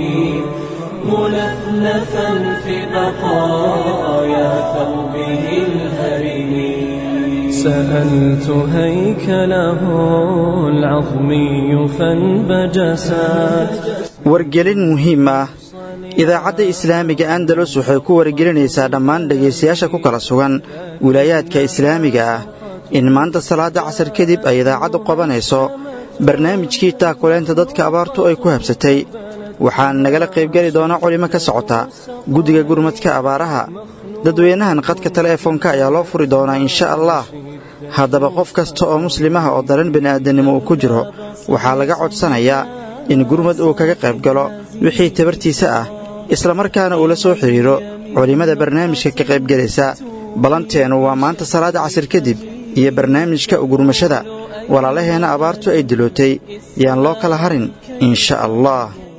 ملفلفا في بقايا ثوبه الهرم سألت هيكله العظمي فانبجسات wargelin muhiim ah idaacadda islaamiga andalus waxay ku wargelinaysaa dhammaan dhegaystayaasha ku kala sugan wilaayaadka islaamiga ah in maanta salaadda casar kadib ay idaacaddu qabanayso barnaamijkii taakuleynta dadka abaartu ay ku habsatay waxaan nagala qaybgeli doona culimo ka socota guddiga gurmadka abaaraha dadweynahan qadka teleefoonka ayaa loo furi doonaa insha allah haddaba qof kasta oo muslimaha oo daran bini'aadannimo uu ku jiro waxaa laga codsanayaa in gurmad uu kaga qayb galo wixii tabartiisa ah islamarkaana uu la soo xidhiidro culimmada barnaamijka ka qaybgelaysa ballanteennu waa maanta salaadda casir kadib iyo barnaamijka ugurmashada walaalaheenna abaartu ay dilootay yaan loo kala harin insha allah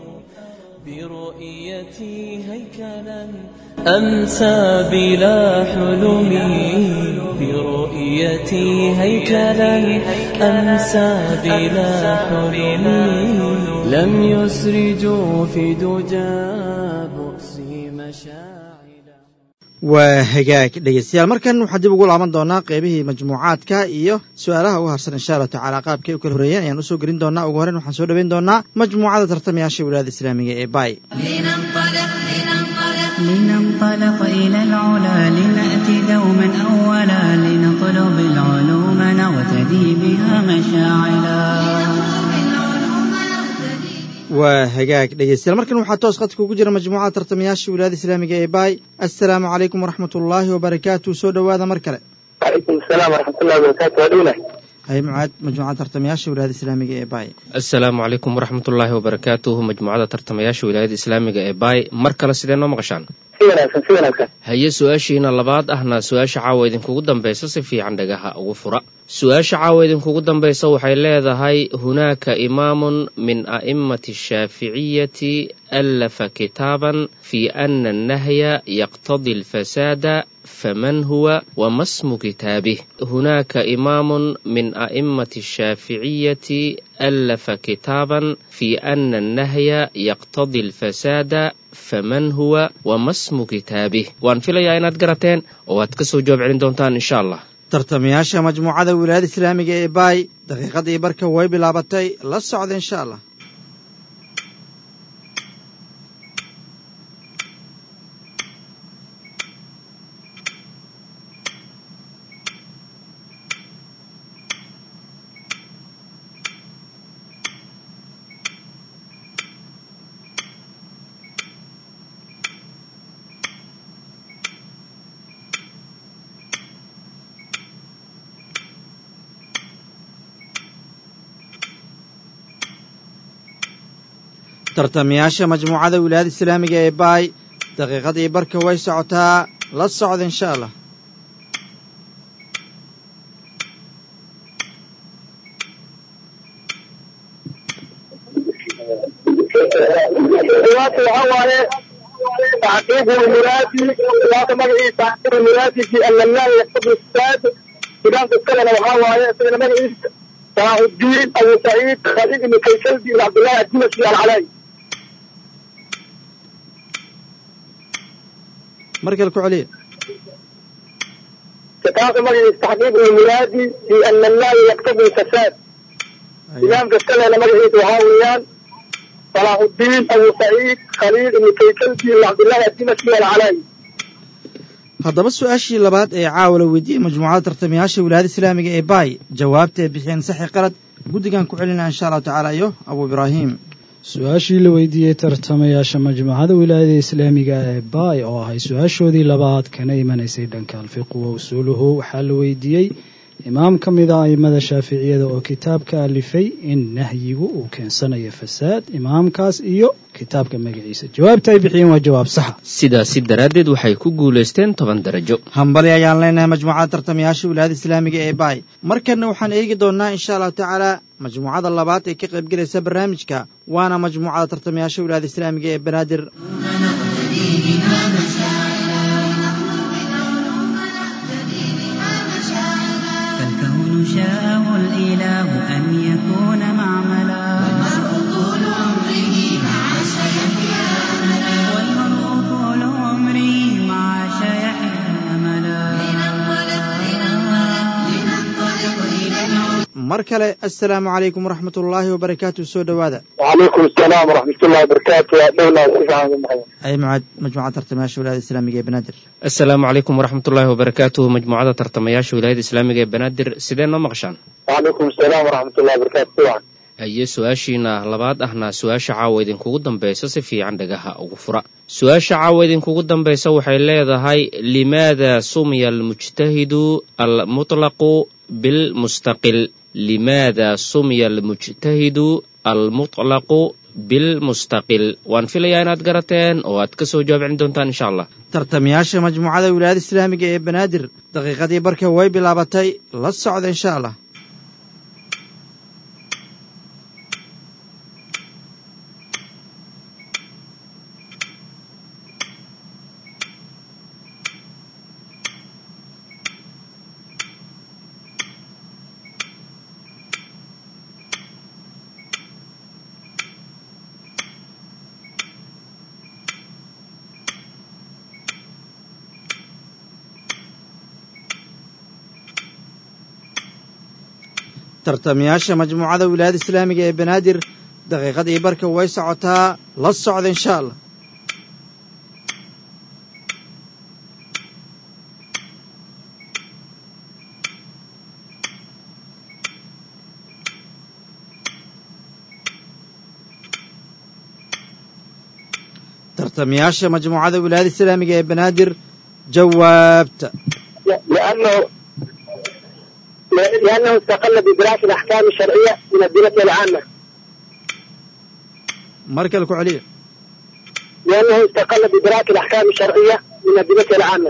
برؤيتي هيكلا أمسى بلا حلم برؤيتي هيكلا أمسى بلا حلم لم يسرجوا في دجى بؤسي مشاعلا waa hagaag dhegaystayaal markan waxaa dib ugu laaban doonaa qaybihii majmuucaadka iyo su'aalaha ugu harsan insha allahu tacaala qaabkay u kala horreeyeen ayaan usoo gelin doonaa ugu horreyn waxaan soo dhoweyn doonaa majmuucada tartamayaasha wilaayada islaamiga ee baay لننطلق لننطلق لننطلق إلى العلا لنأتي دوما أولا لنطلب العلوم نغتدي بها مشاعلا waa hagaag dhegaystayaal markan waxaa toos khadka ugu jira majmuucada tartamayaasha wilaayada islaamiga ee baay assalaamu calaykum waraxmatullaahi wabarakaatu soo dhowaada mar kale calaykum asalaam waraxmatullahi wabarakaatu waa dhowna hay mucaad majmuucada tartamayaasha wilaayada islaamiga ee baay asalaamu calaykum waraxmatullaahi wabarakaatuhu majmuucada tartamayaasha wilaayada islaamiga ee baay mar kale sidee noo maqashaan si wanaagsan si wanaagsan haye su-aashiina labaad ahna su-aasha caawa idinkugu dambaysa si fiican dhagaha ugu fura su-aasha caawa idinkugu dambaysa waxay leedahay hunaaka imaamun min a'immati ashaaficiyati allafa kitaaban fi ana annahya yaqtadi alfasaada faman huwa wama smu kitaabih hunaaka imaamun min a'immati ashaaficiyati allafa kitaaban fi ana annahya yaqtadi alfasaada faman huwa wama smu kitaabih waan filayaa inaad garateen oo aad ka soo jawaab celin doontaan insha allah tartamayaasha majmuucada wilaayada islaamiga ee baay daqiiqadii barka way bilaabatay la socda insha allah tartamayaasha majmuucada wilaayada islaamiga ee baay daqiiqadii barka way socotaa la socda insha allah jawaabta waxaa waaye taxqiiq lmuraadi jawaabta magaciisa taxqiiq lmuraadi fi ana allaha yaqtabi saad kitaabka iskalena waxaa waaye isagana magaciisa salaaxudiin abu saciid khalid ibnu kaysaldi ibn cabdillahi addimashi alcalaayi mar kale ku celiya kitaabka magaciisa taxqiiq lmuraadi fi ana allaha yaqtabi fasaad imaamka iskalena magaciisa waxaa weeyaan صلاح الدين أبو سعيد خليل بن كيكلبي بن عبد الله الدمشقي العلاي haddaba su-aashii labaad ee caawa la weydiiyey majmuucada tartamayaasha wilaayada islaamiga ee baay jawaabta ay bixiyeen saxi qalad guddigan ku celinaa insha allahu tacaala iyo abu ibraahim su-aashii la weydiiyey tartamayaasha majmuucada wilaayada islaamiga ee baay oo ahay su-aashoodii labaad kana imanaysay dhanka alfiqu wa usuuluhu waxaa la weydiiyey imaam ka mid a a'immada shaaficiyada oo kitaabka alifay in nahyigu uu keensanayo fasaad imaamkaas iyo kitaabka magaciisa jawaabta ay bixiyeen waa jawaab saxa sidaasi daraaddeed waxay ku guulaysteen toban darajo hambali ayaan leenahay majmuucada tartamayaasha wilaayada islaamiga ee baay markanna waxaan eegi doonnaa insha allahu tacaala majmuucada labaad ee ka qaybgelaysa barnaamijka waana majmuucada tartamayaasha wilaayada islaamiga ee banaadir شاءه الإله أن يكون معملا والمرء طول عمره مع سيحيا أملا والمرء طول عمره مع شيحه أملا لننطلق لننطلق لننطلق إلى العلا mar kale assalaamu calaykum waraxmat ullaahi wabarakaatu soo dhowaada وعليكم السلام ورحمة الله وبركاته يا دولة سفعان المحيط ay mucaad majmuucada tartamayaasha wilaayada islaamiga ee banaadir asalaamu calaykum waraxmatullaahi wabarakaatuhu majmuucada tartamayaasha wilaayada islaamiga ee banaadir sidee noo maqashaan وعليكم السلام ورحمة الله وبركاته سفعان haye su-aashiina labaad ahna su-aasha caawa idinkugu dambaysa si fiican dhagaha ugu fura su-aasha caawa idinkugu dambaysa waxay leedahay limaada sumiya almujtahidu almutlaqu bilmustaqil limaada sumiya almujtahidu almutlaqu bilmustaqil waan filayaa inaad garateen oo aad kasoo jawaab celin doontaan insha allah tartamayaasha majmuucada wilaayada islaamiga ee banaadir daqiiqadii barka way bilaabatay la socda insha allah tartamayaasha majmuucada wilaayada islaamiga ee banaadir daqiiqadii barka way socotaa la socda insha allah tartamayaasha majmuucada wilaayada islaamiga ee banaadir jawaabta لأنه لأنه استقل بدراسة الأحكام الشرعية من الدراسة العامة mar kale ku celiya لأنه استقل بدراسة الأحكام الشرعية من الدراسة العامة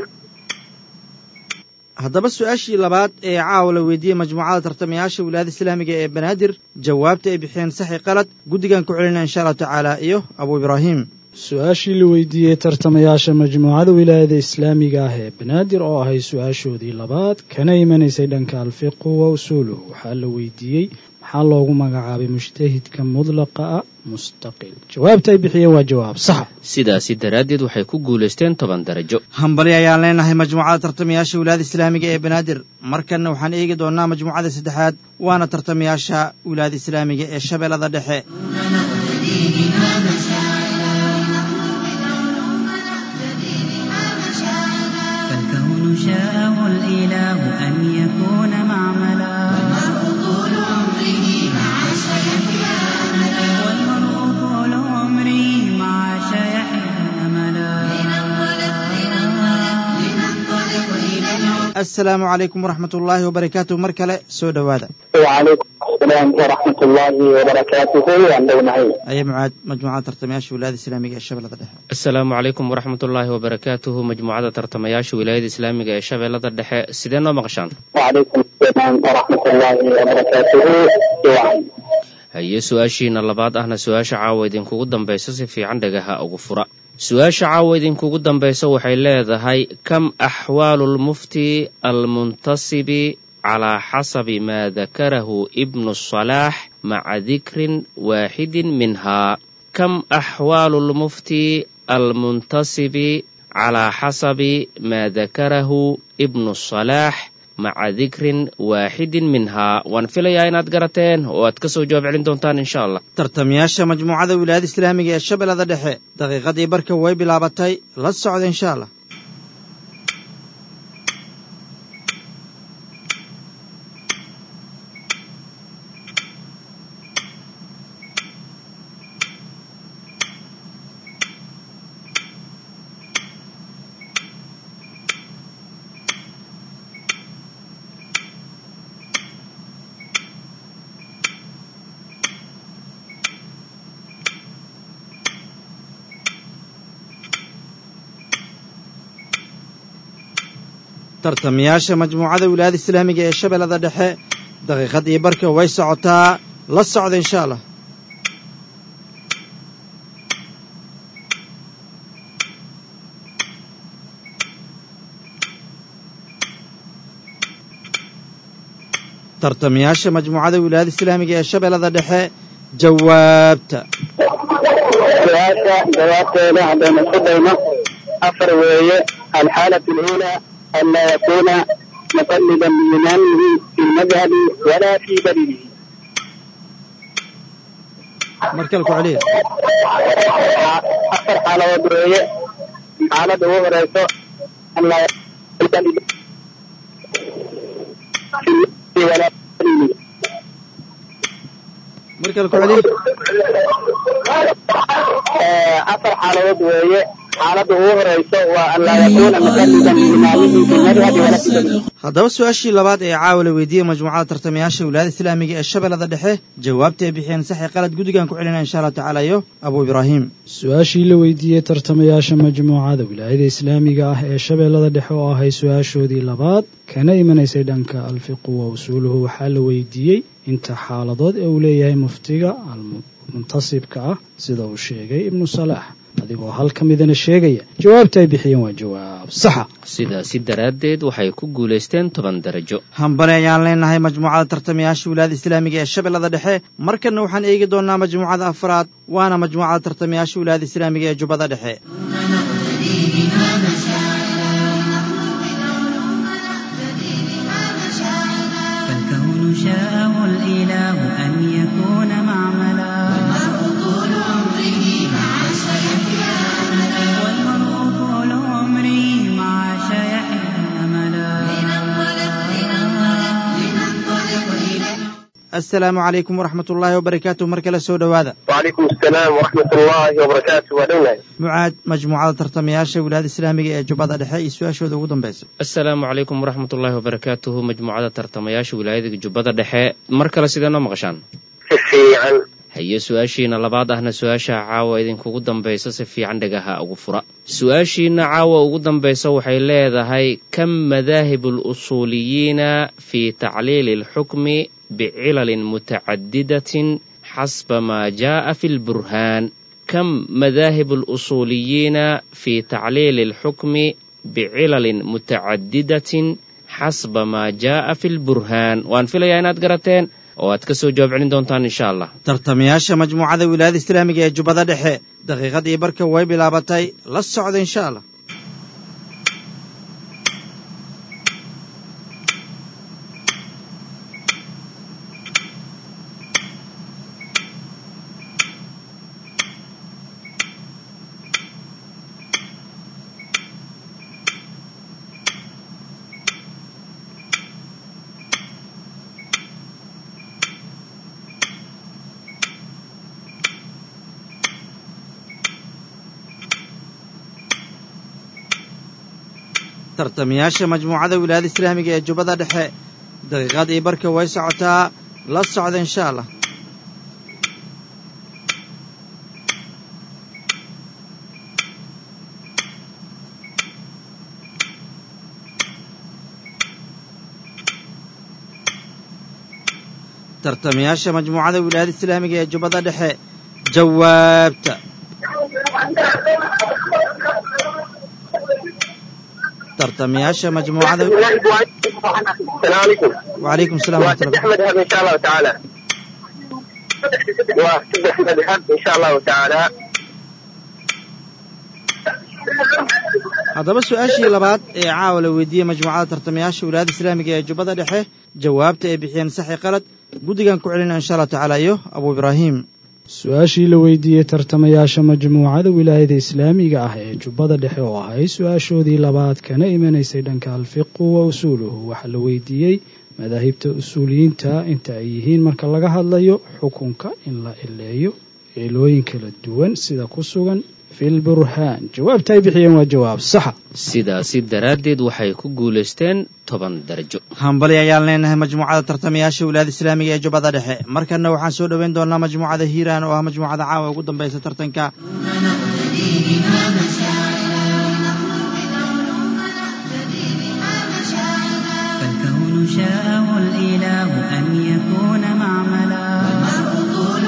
haddaba su-aashii labaad ee caawa la weydiiyey majmuucada tartamayaasha wilaayada islaamiga ee banaadir jawaabta ay bixiyeen saxi qalad guddigan ku celinaya insha allahu tacaala iyo abu ibraahim su-aashii la weydiiyey tartamayaasha majmuucada wilaayada islaamiga ah ee banaadir oo ahay su-aashoodii labaad kana imanaysay dhanka alfiqhu wa usuuluhu waxaa la weydiiyey maxaa loogu magacaabay mujtahidka mudlaqa ah mustaqil jawaabta ay bixiyeen waa jawaab saxa sidaasi daraaddeed waxay ku guulaysteen toban darajo hambali ayaan leenahay majmuucada tartamayaasha wilaayada islaamiga ee banaadir markanna waxaan eegi doonnaa majmuucada saddexaad waana tartamayaasha wilaayada islaamiga ee shabeellada dhexe نقتدي بها مشاعرا لنطلب العلوم نقتدي بها مشاعرا فالكون شاءه الإله أن يكون معملا والمرء طول عمره مع سيحيا أملا والمرء طول عمره مع شيحه أملا لننطلق لننطلق لننطلق إلى العلا assalaamu calaykum waraxmat ullaahi wabarakaatu mar kale soo dhowaada وعليكم السلام ورحمة الله وبركاته وأن نهي aye mucaad majmuucada tartamayaasha wilaayada islaamiga ee shabeellada dhexe asalaamu calaykum waraxmatullaahi wabarakaatuhu majmuucada tartamayaasha wilaayada islaamiga ee shabeellada dhexe sidee noo maqashaan وعليكم السلام ورحمة الله وبركاته وعن haye su-aashiina labaad ahna su-aasha caawa idinkugu dambaysa si fiican dhagaha ugu fura su-aasha caawa idinkugu dambaysa waxay leedahay kam axwaalu lmufti almuntasibi calaa xasabi maa dakarahu ibnu salaax maca dikrin waaxidin minhaa kam axwaalu lmufti almuntasibi calaa xasabi maa dakarahu ibnu salaax maca dikrin waaxidin minhaa waan filayaa inaad garateen oo aad ka soo jawaab celin doontaan insha allah tartamayaasha majmuucada wilaayada islaamiga ee shabeellada dhexe daqiiqadii barka way bilaabatay la socda insha allah tartamayaasha majmuucada wilaayada islaamiga ee shabeellada dhexe daqiiqadii barka way socotaa la socda insha allah tartamayaasha majmuucada wilaayada islaamiga ee shabeellada dhexe jawaabta su-aasha jawaabteeda haddaynu isku dayno afar weeye alxaalatu اluulaa an laa yakuna muqalidan biimaamihi fi lmadhabi walaa fi daliilihi mar kale ku celiya afar xaaladood weeye xaaladda ugu horeyso an laa yakuna muqalidan fi lmadhabi walaa fi daliilihi mar kale ku celiya afar xaaladood weeye xaaladda ugu horeyso waa an laa yakuna muqalidan biimaamihi fi lmadhabi walaa fi daliilihi haddaba su-aashii labaad ee caawa la weydiiyey majmuucada tartamayaasha wilaayada islaamiga ee shabeellada dhexe jawaabta ay bixiyeen saxi qalad guddigan ku celinaya insha allahu tacaala iyo abu ibraahim su-aashii la weydiiyey tartamayaasha majmuucada wilaayada islaamiga ah ee shabeellada dhexe oo ahay su-aashoodii labaad kana imanaysay dhanka alfiqu wa usuuluhu waxaa la weydiiyey inta xaaladood ee uu leeyahay muftiga almuntasibka ah sida uu sheegay ibnu salaax adigoo hal ka midana sheegaya jawaabta ay bixiyeen waa jawaab saxa sidaasi daraaddeed waxay ku guulaysteen toban darajo hambali ayaan leenahay majmuucada tartamayaasha wilaayada islaamiga ee shabeellada dhexe markanna waxaan eegi doonnaa majmuucada afraad waana majmuucada tartamayaasha wilaayada islaamiga ee jubbada dhexe فالكون شاءه الإله أن يكون معملا والمرء طول عمره مع شيحه أملا assalaamu calaykum waraxmat ullaahi wabarakaatu mar kale soo dhowaada وعليكم السلام ورحمة الله وبركاته ودولة mucaad majmuucada tartamayaasha wilaayada islaamiga ee jubbada dhexe iyo su-aashooda ugu dambaysa asalaamu calaykum waraxmatullaahi wabarakaatuhu majmuucada tartamayaasha wilaayada jubbada dhexe mar kale sidee noo maqashaan si fiican haye su-aashiina labaad ahna su-aasha caawa idinkugu dambaysa si fiican dhagaha ugu fura su-aashiina caawa ugu dambaysa waxay leedahay kam madaahibu lusuuliyiina fii tacliili alxukmi bicilalin mutacadidatin xasba maa jaa'a fi lburhaan kam madaahibu lusuuliyiina fii tacliili alxukmi bicilalin mutacadidatin xasba maa jaa'a fi lburhaan waan filayaa inaad garateen oo aad ka soo jawaab celin doontaan insha allah tartamayaasha majmuucada wilaayada islaamiga ee jubbada dhexe daqiiqadii barka way bilaabatay la socda insha allah tartamayaasha majmuucada wilaayada islaamiga ee jubbada dhexe daqiiqadii barka way socotaa la socda insha allah tartamayaasha majmuucada wilaayada islaamiga ee jubbada dhexe jawaabta tartamayaasha majmuucada السلام عليكم وعليكم السلام ورحمة وسد الله أحمد هب إن شاء الله تعالى وسد أحمد هب إن شاء الله تعالى haddaba su-aashii labaad ee caawa la weydiiyey majmuucada tartamayaasha wilaayada islaamiga ee jubbada dhexe jawaabta ay bixiyeen saxi qalad guddigan ku celina insha allah tacaala iyo abu ibraahim su-aashii la weydiiyey tartamayaasha majmuucada wilaayada islaamiga ah ee jubbada dhexe oo ahay su-aashoodii labaad kana imanaysay dhanka alfiqu wa usuuluhu waxaa la weydiiyey madaahibta usuuliyiinta inta ay yihiin marka laga hadlayo xukunka in la ileeyo eelooyin kala duwan sida ku sugan filburhaan jawaabta ay bixiyeen waa jawaab saxa sidaasi daraaddeed waxay ku guulaysteen toban darajo hambali ayaan leenahay majmuucada tartamayaasha wilaayada islaamiga ee jubbada dhexe markanna waxaan soo dhoweyn doonaa majmuucada hiiraan oo ah majmuucada caawa ugu dambaysa tartanka فالكون شاءه الإله أن يكون معملا والمرء طول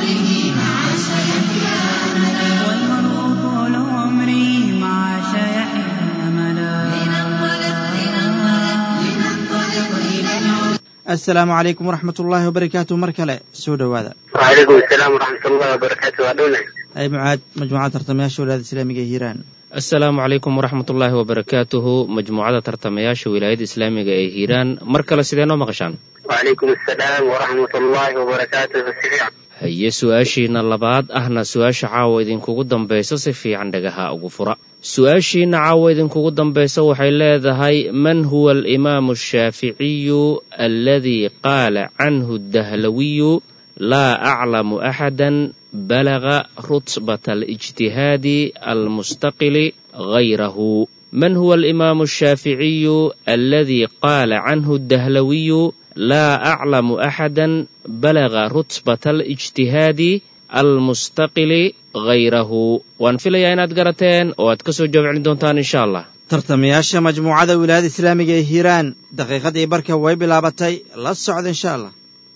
عمره مع شيحه أملا assalaamu calaykum waraxmat ullaahi wabarakaatu mar kale soo dhowaada وعليكم السلام ورحمة الله وبركاته وأدونا ay mucaad majmuucada tartamayaasha walaada islaamiga ee hiiraan asalaamu calaykum waraxmat ullaahi wabarakaatuhu majmuucada tartamayaasha wilaayada islaamiga ee hiiraan mar kale sidee noo maqashaan وعليكم السلام ورحمة الله وبركاته سريعا haye su-aashiina labaad ahna su-aasha caawa idinkugu dambaysa si fiican dhagaha ugu fura su-aashiina caawa idinkugu dambaysa waxay leedahay man huwa alimaamu ashaaficiyu aladii qaala canhu dahlawiyu laa aclamu axadan balaga rutbata alijtihaadi almustaqili gayrahu man huwa alimaamu ashaaficiyu aladii qaala canhu dahlawiyu laa aclamu axadan balaga rutbata alijtihaadi almustaqili gayrahu waan filayaa inaad garateen oo aad ka soo jawaab celin doontaan insha allah tartamayaasha majmuucada wilaayada islaamiga ee hiiraan daqiiqadii barka way bilaabatay la socda insha allah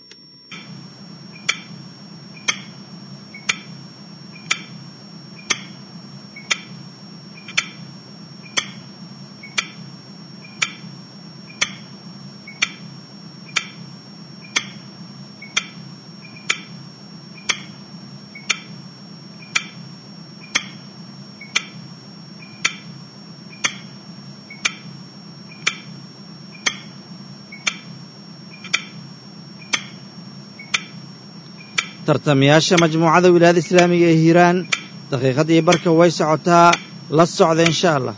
tartamayaasha majmuucada wilaayada islaamiga ee hiiraan daqiiqadii barka way socotaa la socda insha allah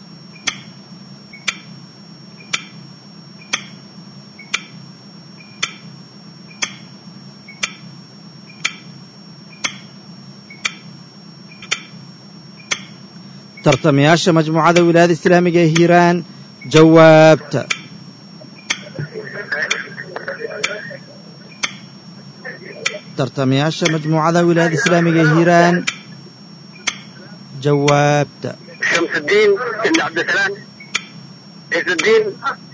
tartamayaasha majmuucada wilaayada islaamiga ee hiiraan jawaabta tartamayaasha majmuucada wilaayada islaamiga ee hiiraan jawaabta شمس الدين بن عبد السلام عز الدين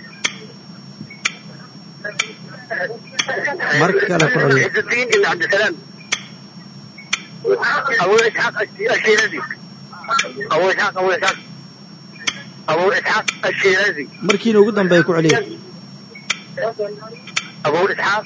mar kale ku celiya عز الدين بن عبد السلام أبو إسحاق الشيرازي أبو إسحاق أبو إسحاق أبو إسحاق الشيرازي markiina ugu dambeeya ku celiya أبو إسحاق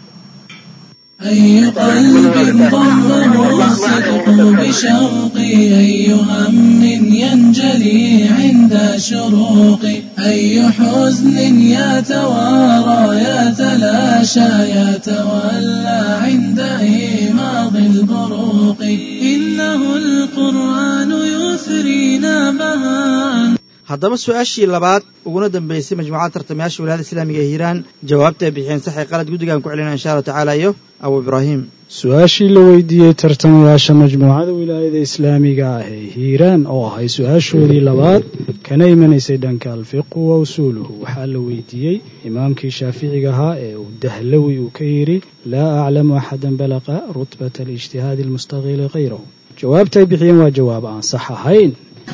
أي قلب ضمه الصدق بشوقي أي هم ينجلي عند شروقي أي حزن يتوارى يتلاشى يتولى عند إيماض البروق إنه القرآن يثرينا بهاء haddaba su-aashii labaad uguna dambeysay majmuucada tartamayaasha wilaayada islaamiga ee hiiraan jawaabta ay bixiyeen saxi qalad guddigaan ku celina insha allahu tacaala iyo abu ibraahim su-aashii la weydiiyey tartamayaasha majmuucada wilaayada islaamiga ah ee hiiraan oo ahay su-aashoodii labaad kana imanaysay dhanka alfiqu wa usuuluhu waxaa la weydiiyey imaamkii shaaficiga ahaa ee uu dahlawi uu ka yidhi laa aclamu axadan balaqa rutbata alijtihaadi almustaqili kayrahu jawaabta ay bixiyeen waa jawaab aan sax ahayn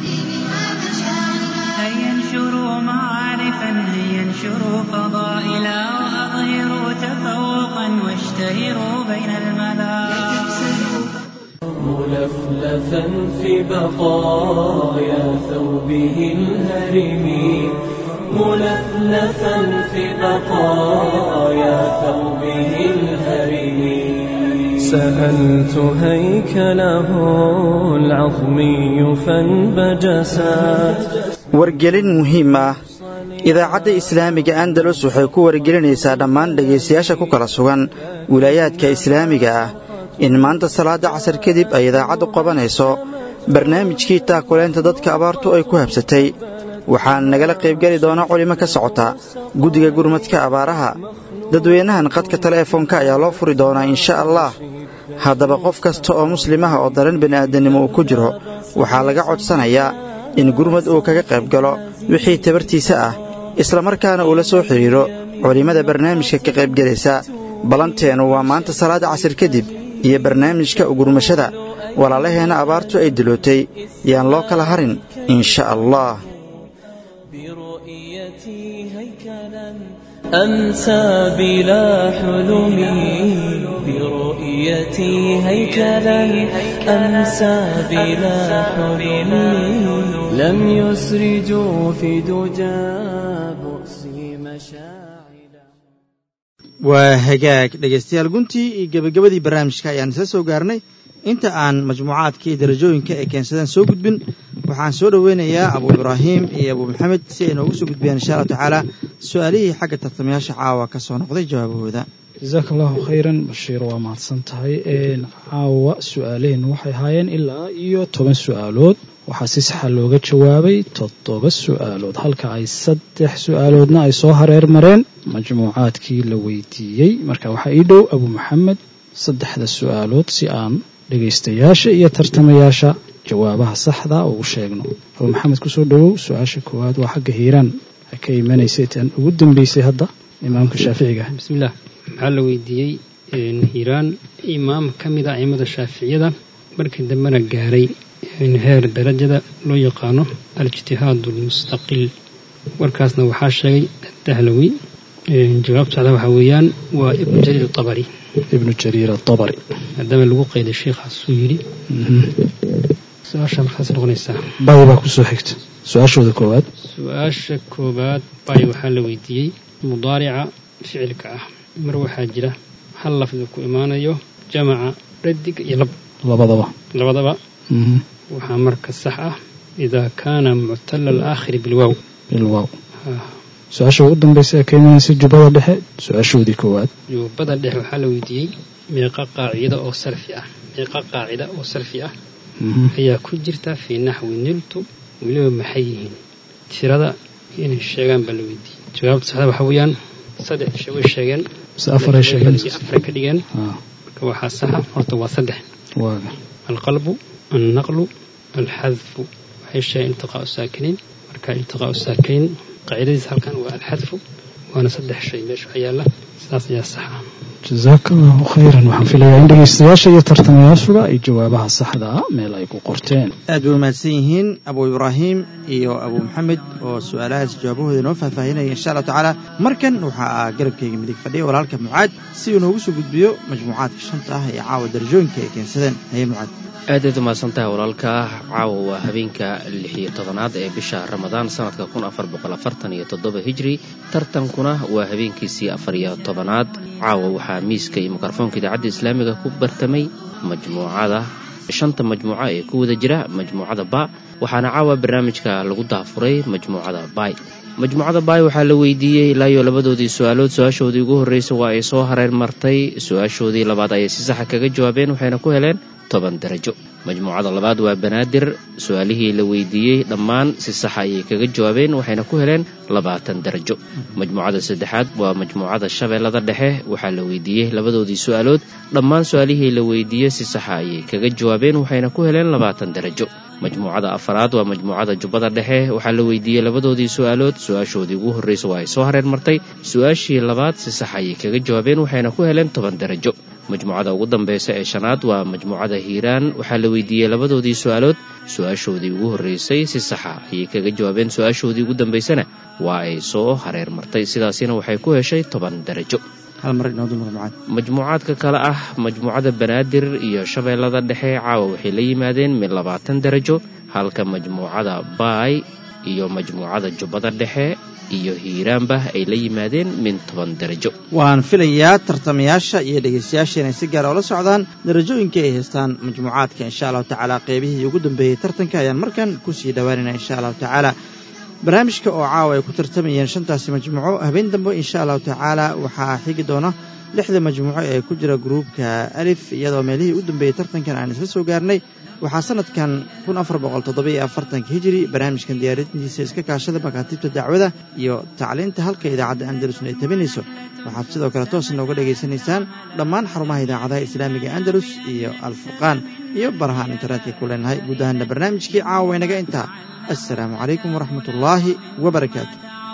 هيا انشروا معارفا هيا انشروا فضائلا وأظهروا تفوقا واشتهروا بين الملا ملفلفا في بقايا ثوبه الهرم ملفلفا في بقايا ثوبه الهرم سألت هيكله العظمي فانبجسات wargelin muhiim ah idaacadda islaamiga andalus waxay ku wargelinaysaa dhammaan dhegaystayaasha ku kala sugan wilaayaadka islaamiga ah in maanta salaadda casar kadib ay idaacaddu qabanayso barnaamijkii taakulaynta dadka abaartu ay ku habsatay waxaan nagala qaybgeli doona culimo ka socota guddiga gurmadka abaaraha dadweynahan qadka teleefoonka ayaa loo furi doonaa insha allah haddaba qof kasta oo muslimaha oo dareen bini'aadannimo uu ku jiro waxaa laga codsanayaa in gurmad uu kaga qayb galo wixii tabartiisa ah islamarkaana uu la soo xidhiidro culimmada barnaamijka ka qaybgelaysa ballanteennu waa maanta salaada casir kadib iyo barnaamijka ugurmashada walaalaheenna abaartu ay dilootay yaan loo kala harin insha allah برؤيتي هيكلا أنسى بلا حلمي برؤيتي هيكلا أنسى بلا حلمي لم يسرجوا في دجى بؤسي مشاعلا waa hagaag dhegaystayaal guntii iyo gebagabadii barnaamijka ayaan isla soo gaarnay inta aan majmuucaadka iyo darajooyinka ay keensadeen soo gudbin waxaan soo dhoweynayaa abu ibraahim iyo abu maxamed si ay noogu soo gudbiyaan insha allahu tacaala su-aalihii xagga tartamayaasha caawa ka soo noqday jawaabahooda jasaaka allahu khayran bashiir waa mahadsan tahay caawa su-aalaheennu waxay ahaayeen ilaa iyo toban su-aalood waxaa si saxa looga jawaabay toddoba su-aalood halka ay saddex su-aaloodna ay soo hareer mareen majmuucaadkii la weydiiyey marka waxaa ii dhow abu maxamed saddexda su-aalood si aan dhegaystayaasha iyo tartamayaasha jawaabaha saxda ugu sheegno abu maxamed kusoo dhowow su-aasha koowaad waa xagga hiiraan ka imanaysay tan ugu dambeysay hadda imaamka shaaficiga bismillaah waxaa la weydiiyey hiiraan imaam ka mid a aimada shaaficiyada markii dambena gaaray heer darajada loo yaqaano al-ijtihaad almustaqil warkaasna waxaa sheegay dahlawi jawaabta saxda waxaa weeyaan waa ibnu jariir atabari ibnu jariir atabari maadaama lagu qayday sheikhaasuu yidhi su-aasha markaas noqonaysaa bay baa kusoo xigta su-aashooda koowaad su-aasha koowaad bay waxaa la weydiiyey mudaarica ficilka ah mar waxaa jira hal lafdi ku imaanayo jamaca dhadig iyo lab labadaba labadaba waxaa marka sax ah idaa kaana muctala alaakhiri bilwaaw bilwaaw su-aasha ugu dambaysa ee ka imanaysa jubbada dhexe su-aashoodii koowaad jubbada dhexe waxaa la weydiiyey meeqa qaacida oo sarfi ah meeqa qaacida oo sarfi ah ayaa ku jirta fii naxwi niltu weliba maxay yihiin tirada inay sheegaan baa la weydiiyey jawaabta saxda waxaa weeyaan saddex isha way sheegeen mise afaray sheegeen afaray ka dhigeen marka waxaa saxa horta waa saddex waaga alqalbu alnaqlu alxadfu waxay sheegeen iltiqaau saakiniin marka iltiqaau saakiniin qaacidadiis halkan waa alxadfu waana saddex shay meesha waxa yaalla sidaas ayaa saxa jasaaka allahu khayran waxaan filayaa in dhegaystayaasha iyo tartamayaashuba ay jawaabaha saxda ah meel ay ku qorteen aad bay umahadsan yihiin abu ibraahim iyo abu maxamed oo su-aalahaas jawaabahooda inoo faahfaahinaya insha allahu tacaala markan waxaa garabkayga midig fadhiya walaalka mucaad si uu noogu soo gudbiyo majmuucaadka shanta ah ee caawa darajooyinka ay keensadeen haye mucaad aadaad umahadsan tahay walaalka caawa waa habeenka lix iyo tobanaad ee bisha ramadaan sanadka kun afar boqol afartan iyo toddoba hijri tartankuna waa habeenkiisii afar iyo tobanaad caawa waxaa miiska iyo mikrofoonka idaacadda islaamiga ku bartamay majmuucada shanta majmuuco ee ku wada jira majmuucada ba waxaana caawa barnaamijka lagu daafuray majmuucada bay majmuucada baay waxaa la weydiiyey ilaa iyo labadoodii su-aalood su-aashoodii ugu horreysay waa ay soo hareer martay su-aashoodii labaad ayay si saxa kaga jawaabeen waxayna ku heleen toban darajo majmuucada labaad waa banaadir su-aalihii la weydiiyey dhammaan si saxa ayay kaga jawaabeen waxayna ku heleen labaatan darajo majmuucada saddexaad waa majmuucada shabeellada dhexe waxaa la weydiiyey labadoodii su-aalood dhammaan su-aalihii la weydiiyey si saxa ayay kaga jawaabeen waxayna ku heleen labaatan darajo majmuucada afaraad waa majmuucada jubbada dhexe waxaa la weydiiyey labadoodii su-aalood su-aashoodii ugu horreysa waa ay soo hareer martay su-aashii labaad si sax ayay kaga jawaabeen waxayna ku heleen toban darajo majmuucada ugu dambeysa ee shanaad waa majmuucada hiiraan waxaa la weydiiyey labadoodii su-aalood su-aashoodii ugu horreysay si saxa ayay kaga jawaabeen su-aashoodii ugu dambeysana waa ay soo hareer martay sidaasina waxay ku heshay toban darajo majmuucaadka kale ah majmuucada banaadir iyo shabeellada dhexe caawa waxay la yimaadeen mid labaatan darajo halka majmuucada baay iyo majmuucada jubbada dhexe iyo hiiraanba ay la yimaadeen min toban darajo waan filayaa tartamayaasha iyo dhegaystayaasha inay si gaara ula socdaan darajooyinkai ay haystaan majmuucaadka insha allahu tacaala qeybihii ugu dambeeyey tartanka ayaan markan kusii dhowaanayna insha allahu tacaala barnaamijka oo caawa ay ku tartamayeen shantaasi majmuuco habeen dambe insha allahu tacaala waxaa xigi doona lixda majmuuco ee ku jira gruubka alif iyadoo meelihii u dambeeyey tartankan aan isla soo gaarnay waxaa sanadkan kun afar boqol toddobiyo afartanka hijiri barnaamijkan diyaarintiisa iska kaashada makaatiibta dacwada iyo tacliinta halka idaacadda andalus ay tabinayso waxaad sidoo kale toos nooga dhegaysanaysaan dhammaan xarumaha idaacadaha islaamiga andalus iyo alfurqaan iyo barahaan internetka ku leenahay guud ahaana barnaamijkii caawa inaga intaa assalaamu calaykum waraxmat ullaahi wabarakaatu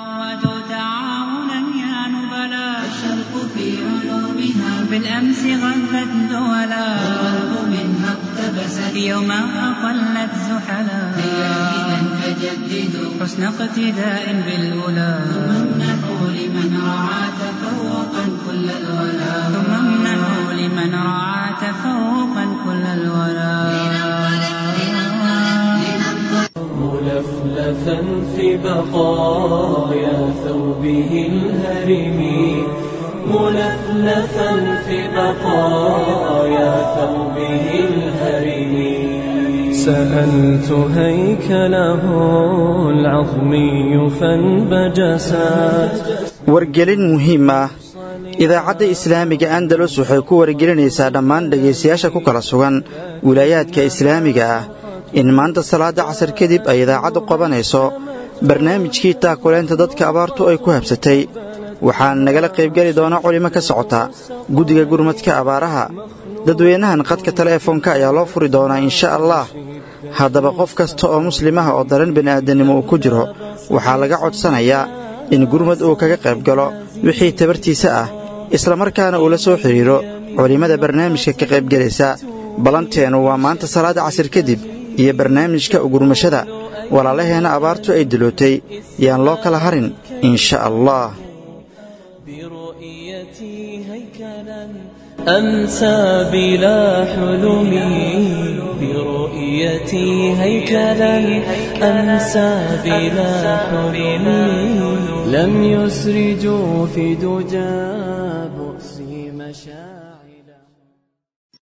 بالأمس غلت دولا والغرب منها اقتبست يوما أقلت زحلا هيا إذا فجددوا حسن اقتداء بالأولى ثم امنحوا لمن رعى تفوقا كل الولا ثم امنحوا لمن رعى تفوقا كل الولا ملفلفا في بقايا ثوبه الهرم ملفلفا في بقايا ثوبه الهرم سألت هيكله العظمي فانبجسات wargelin muhiim ah idaacadda islaamiga andalus waxay ku wargelinaysaa dhammaan dhegaystayaasha ku kala sugan wilaayaadka islaamiga ah in maanta salaadda casar kadib ay idaacaddu qabanayso barnaamijkii taakuleynta dadka abaartu ay ku habsatay waxaan nagala qaybgeli doona culimo ka socota guddiga gurmadka abaaraha dadweynahan qadka teleefoonka ayaa loo furi doonaa insha allah haddaba qof kasta oo muslimaha oo daran bini'aadannimo uu ku jiro waxaa laga codsanayaa in gurmad uu kaga qayb galo wixii tabartiisa ah islamarkaana uu la soo xidhiidro culimmada barnaamijka ka qaybgelaysa ballanteennu waa maanta salaadda casir kadib iyo barnaamijka ugurmashada walaalaheenna abaartu ay dilootay yaan loo kala harin insha allah أمسى بلا حلم برؤيتي هيكلا أمسى بلا حلم لم يسرجوا في دجى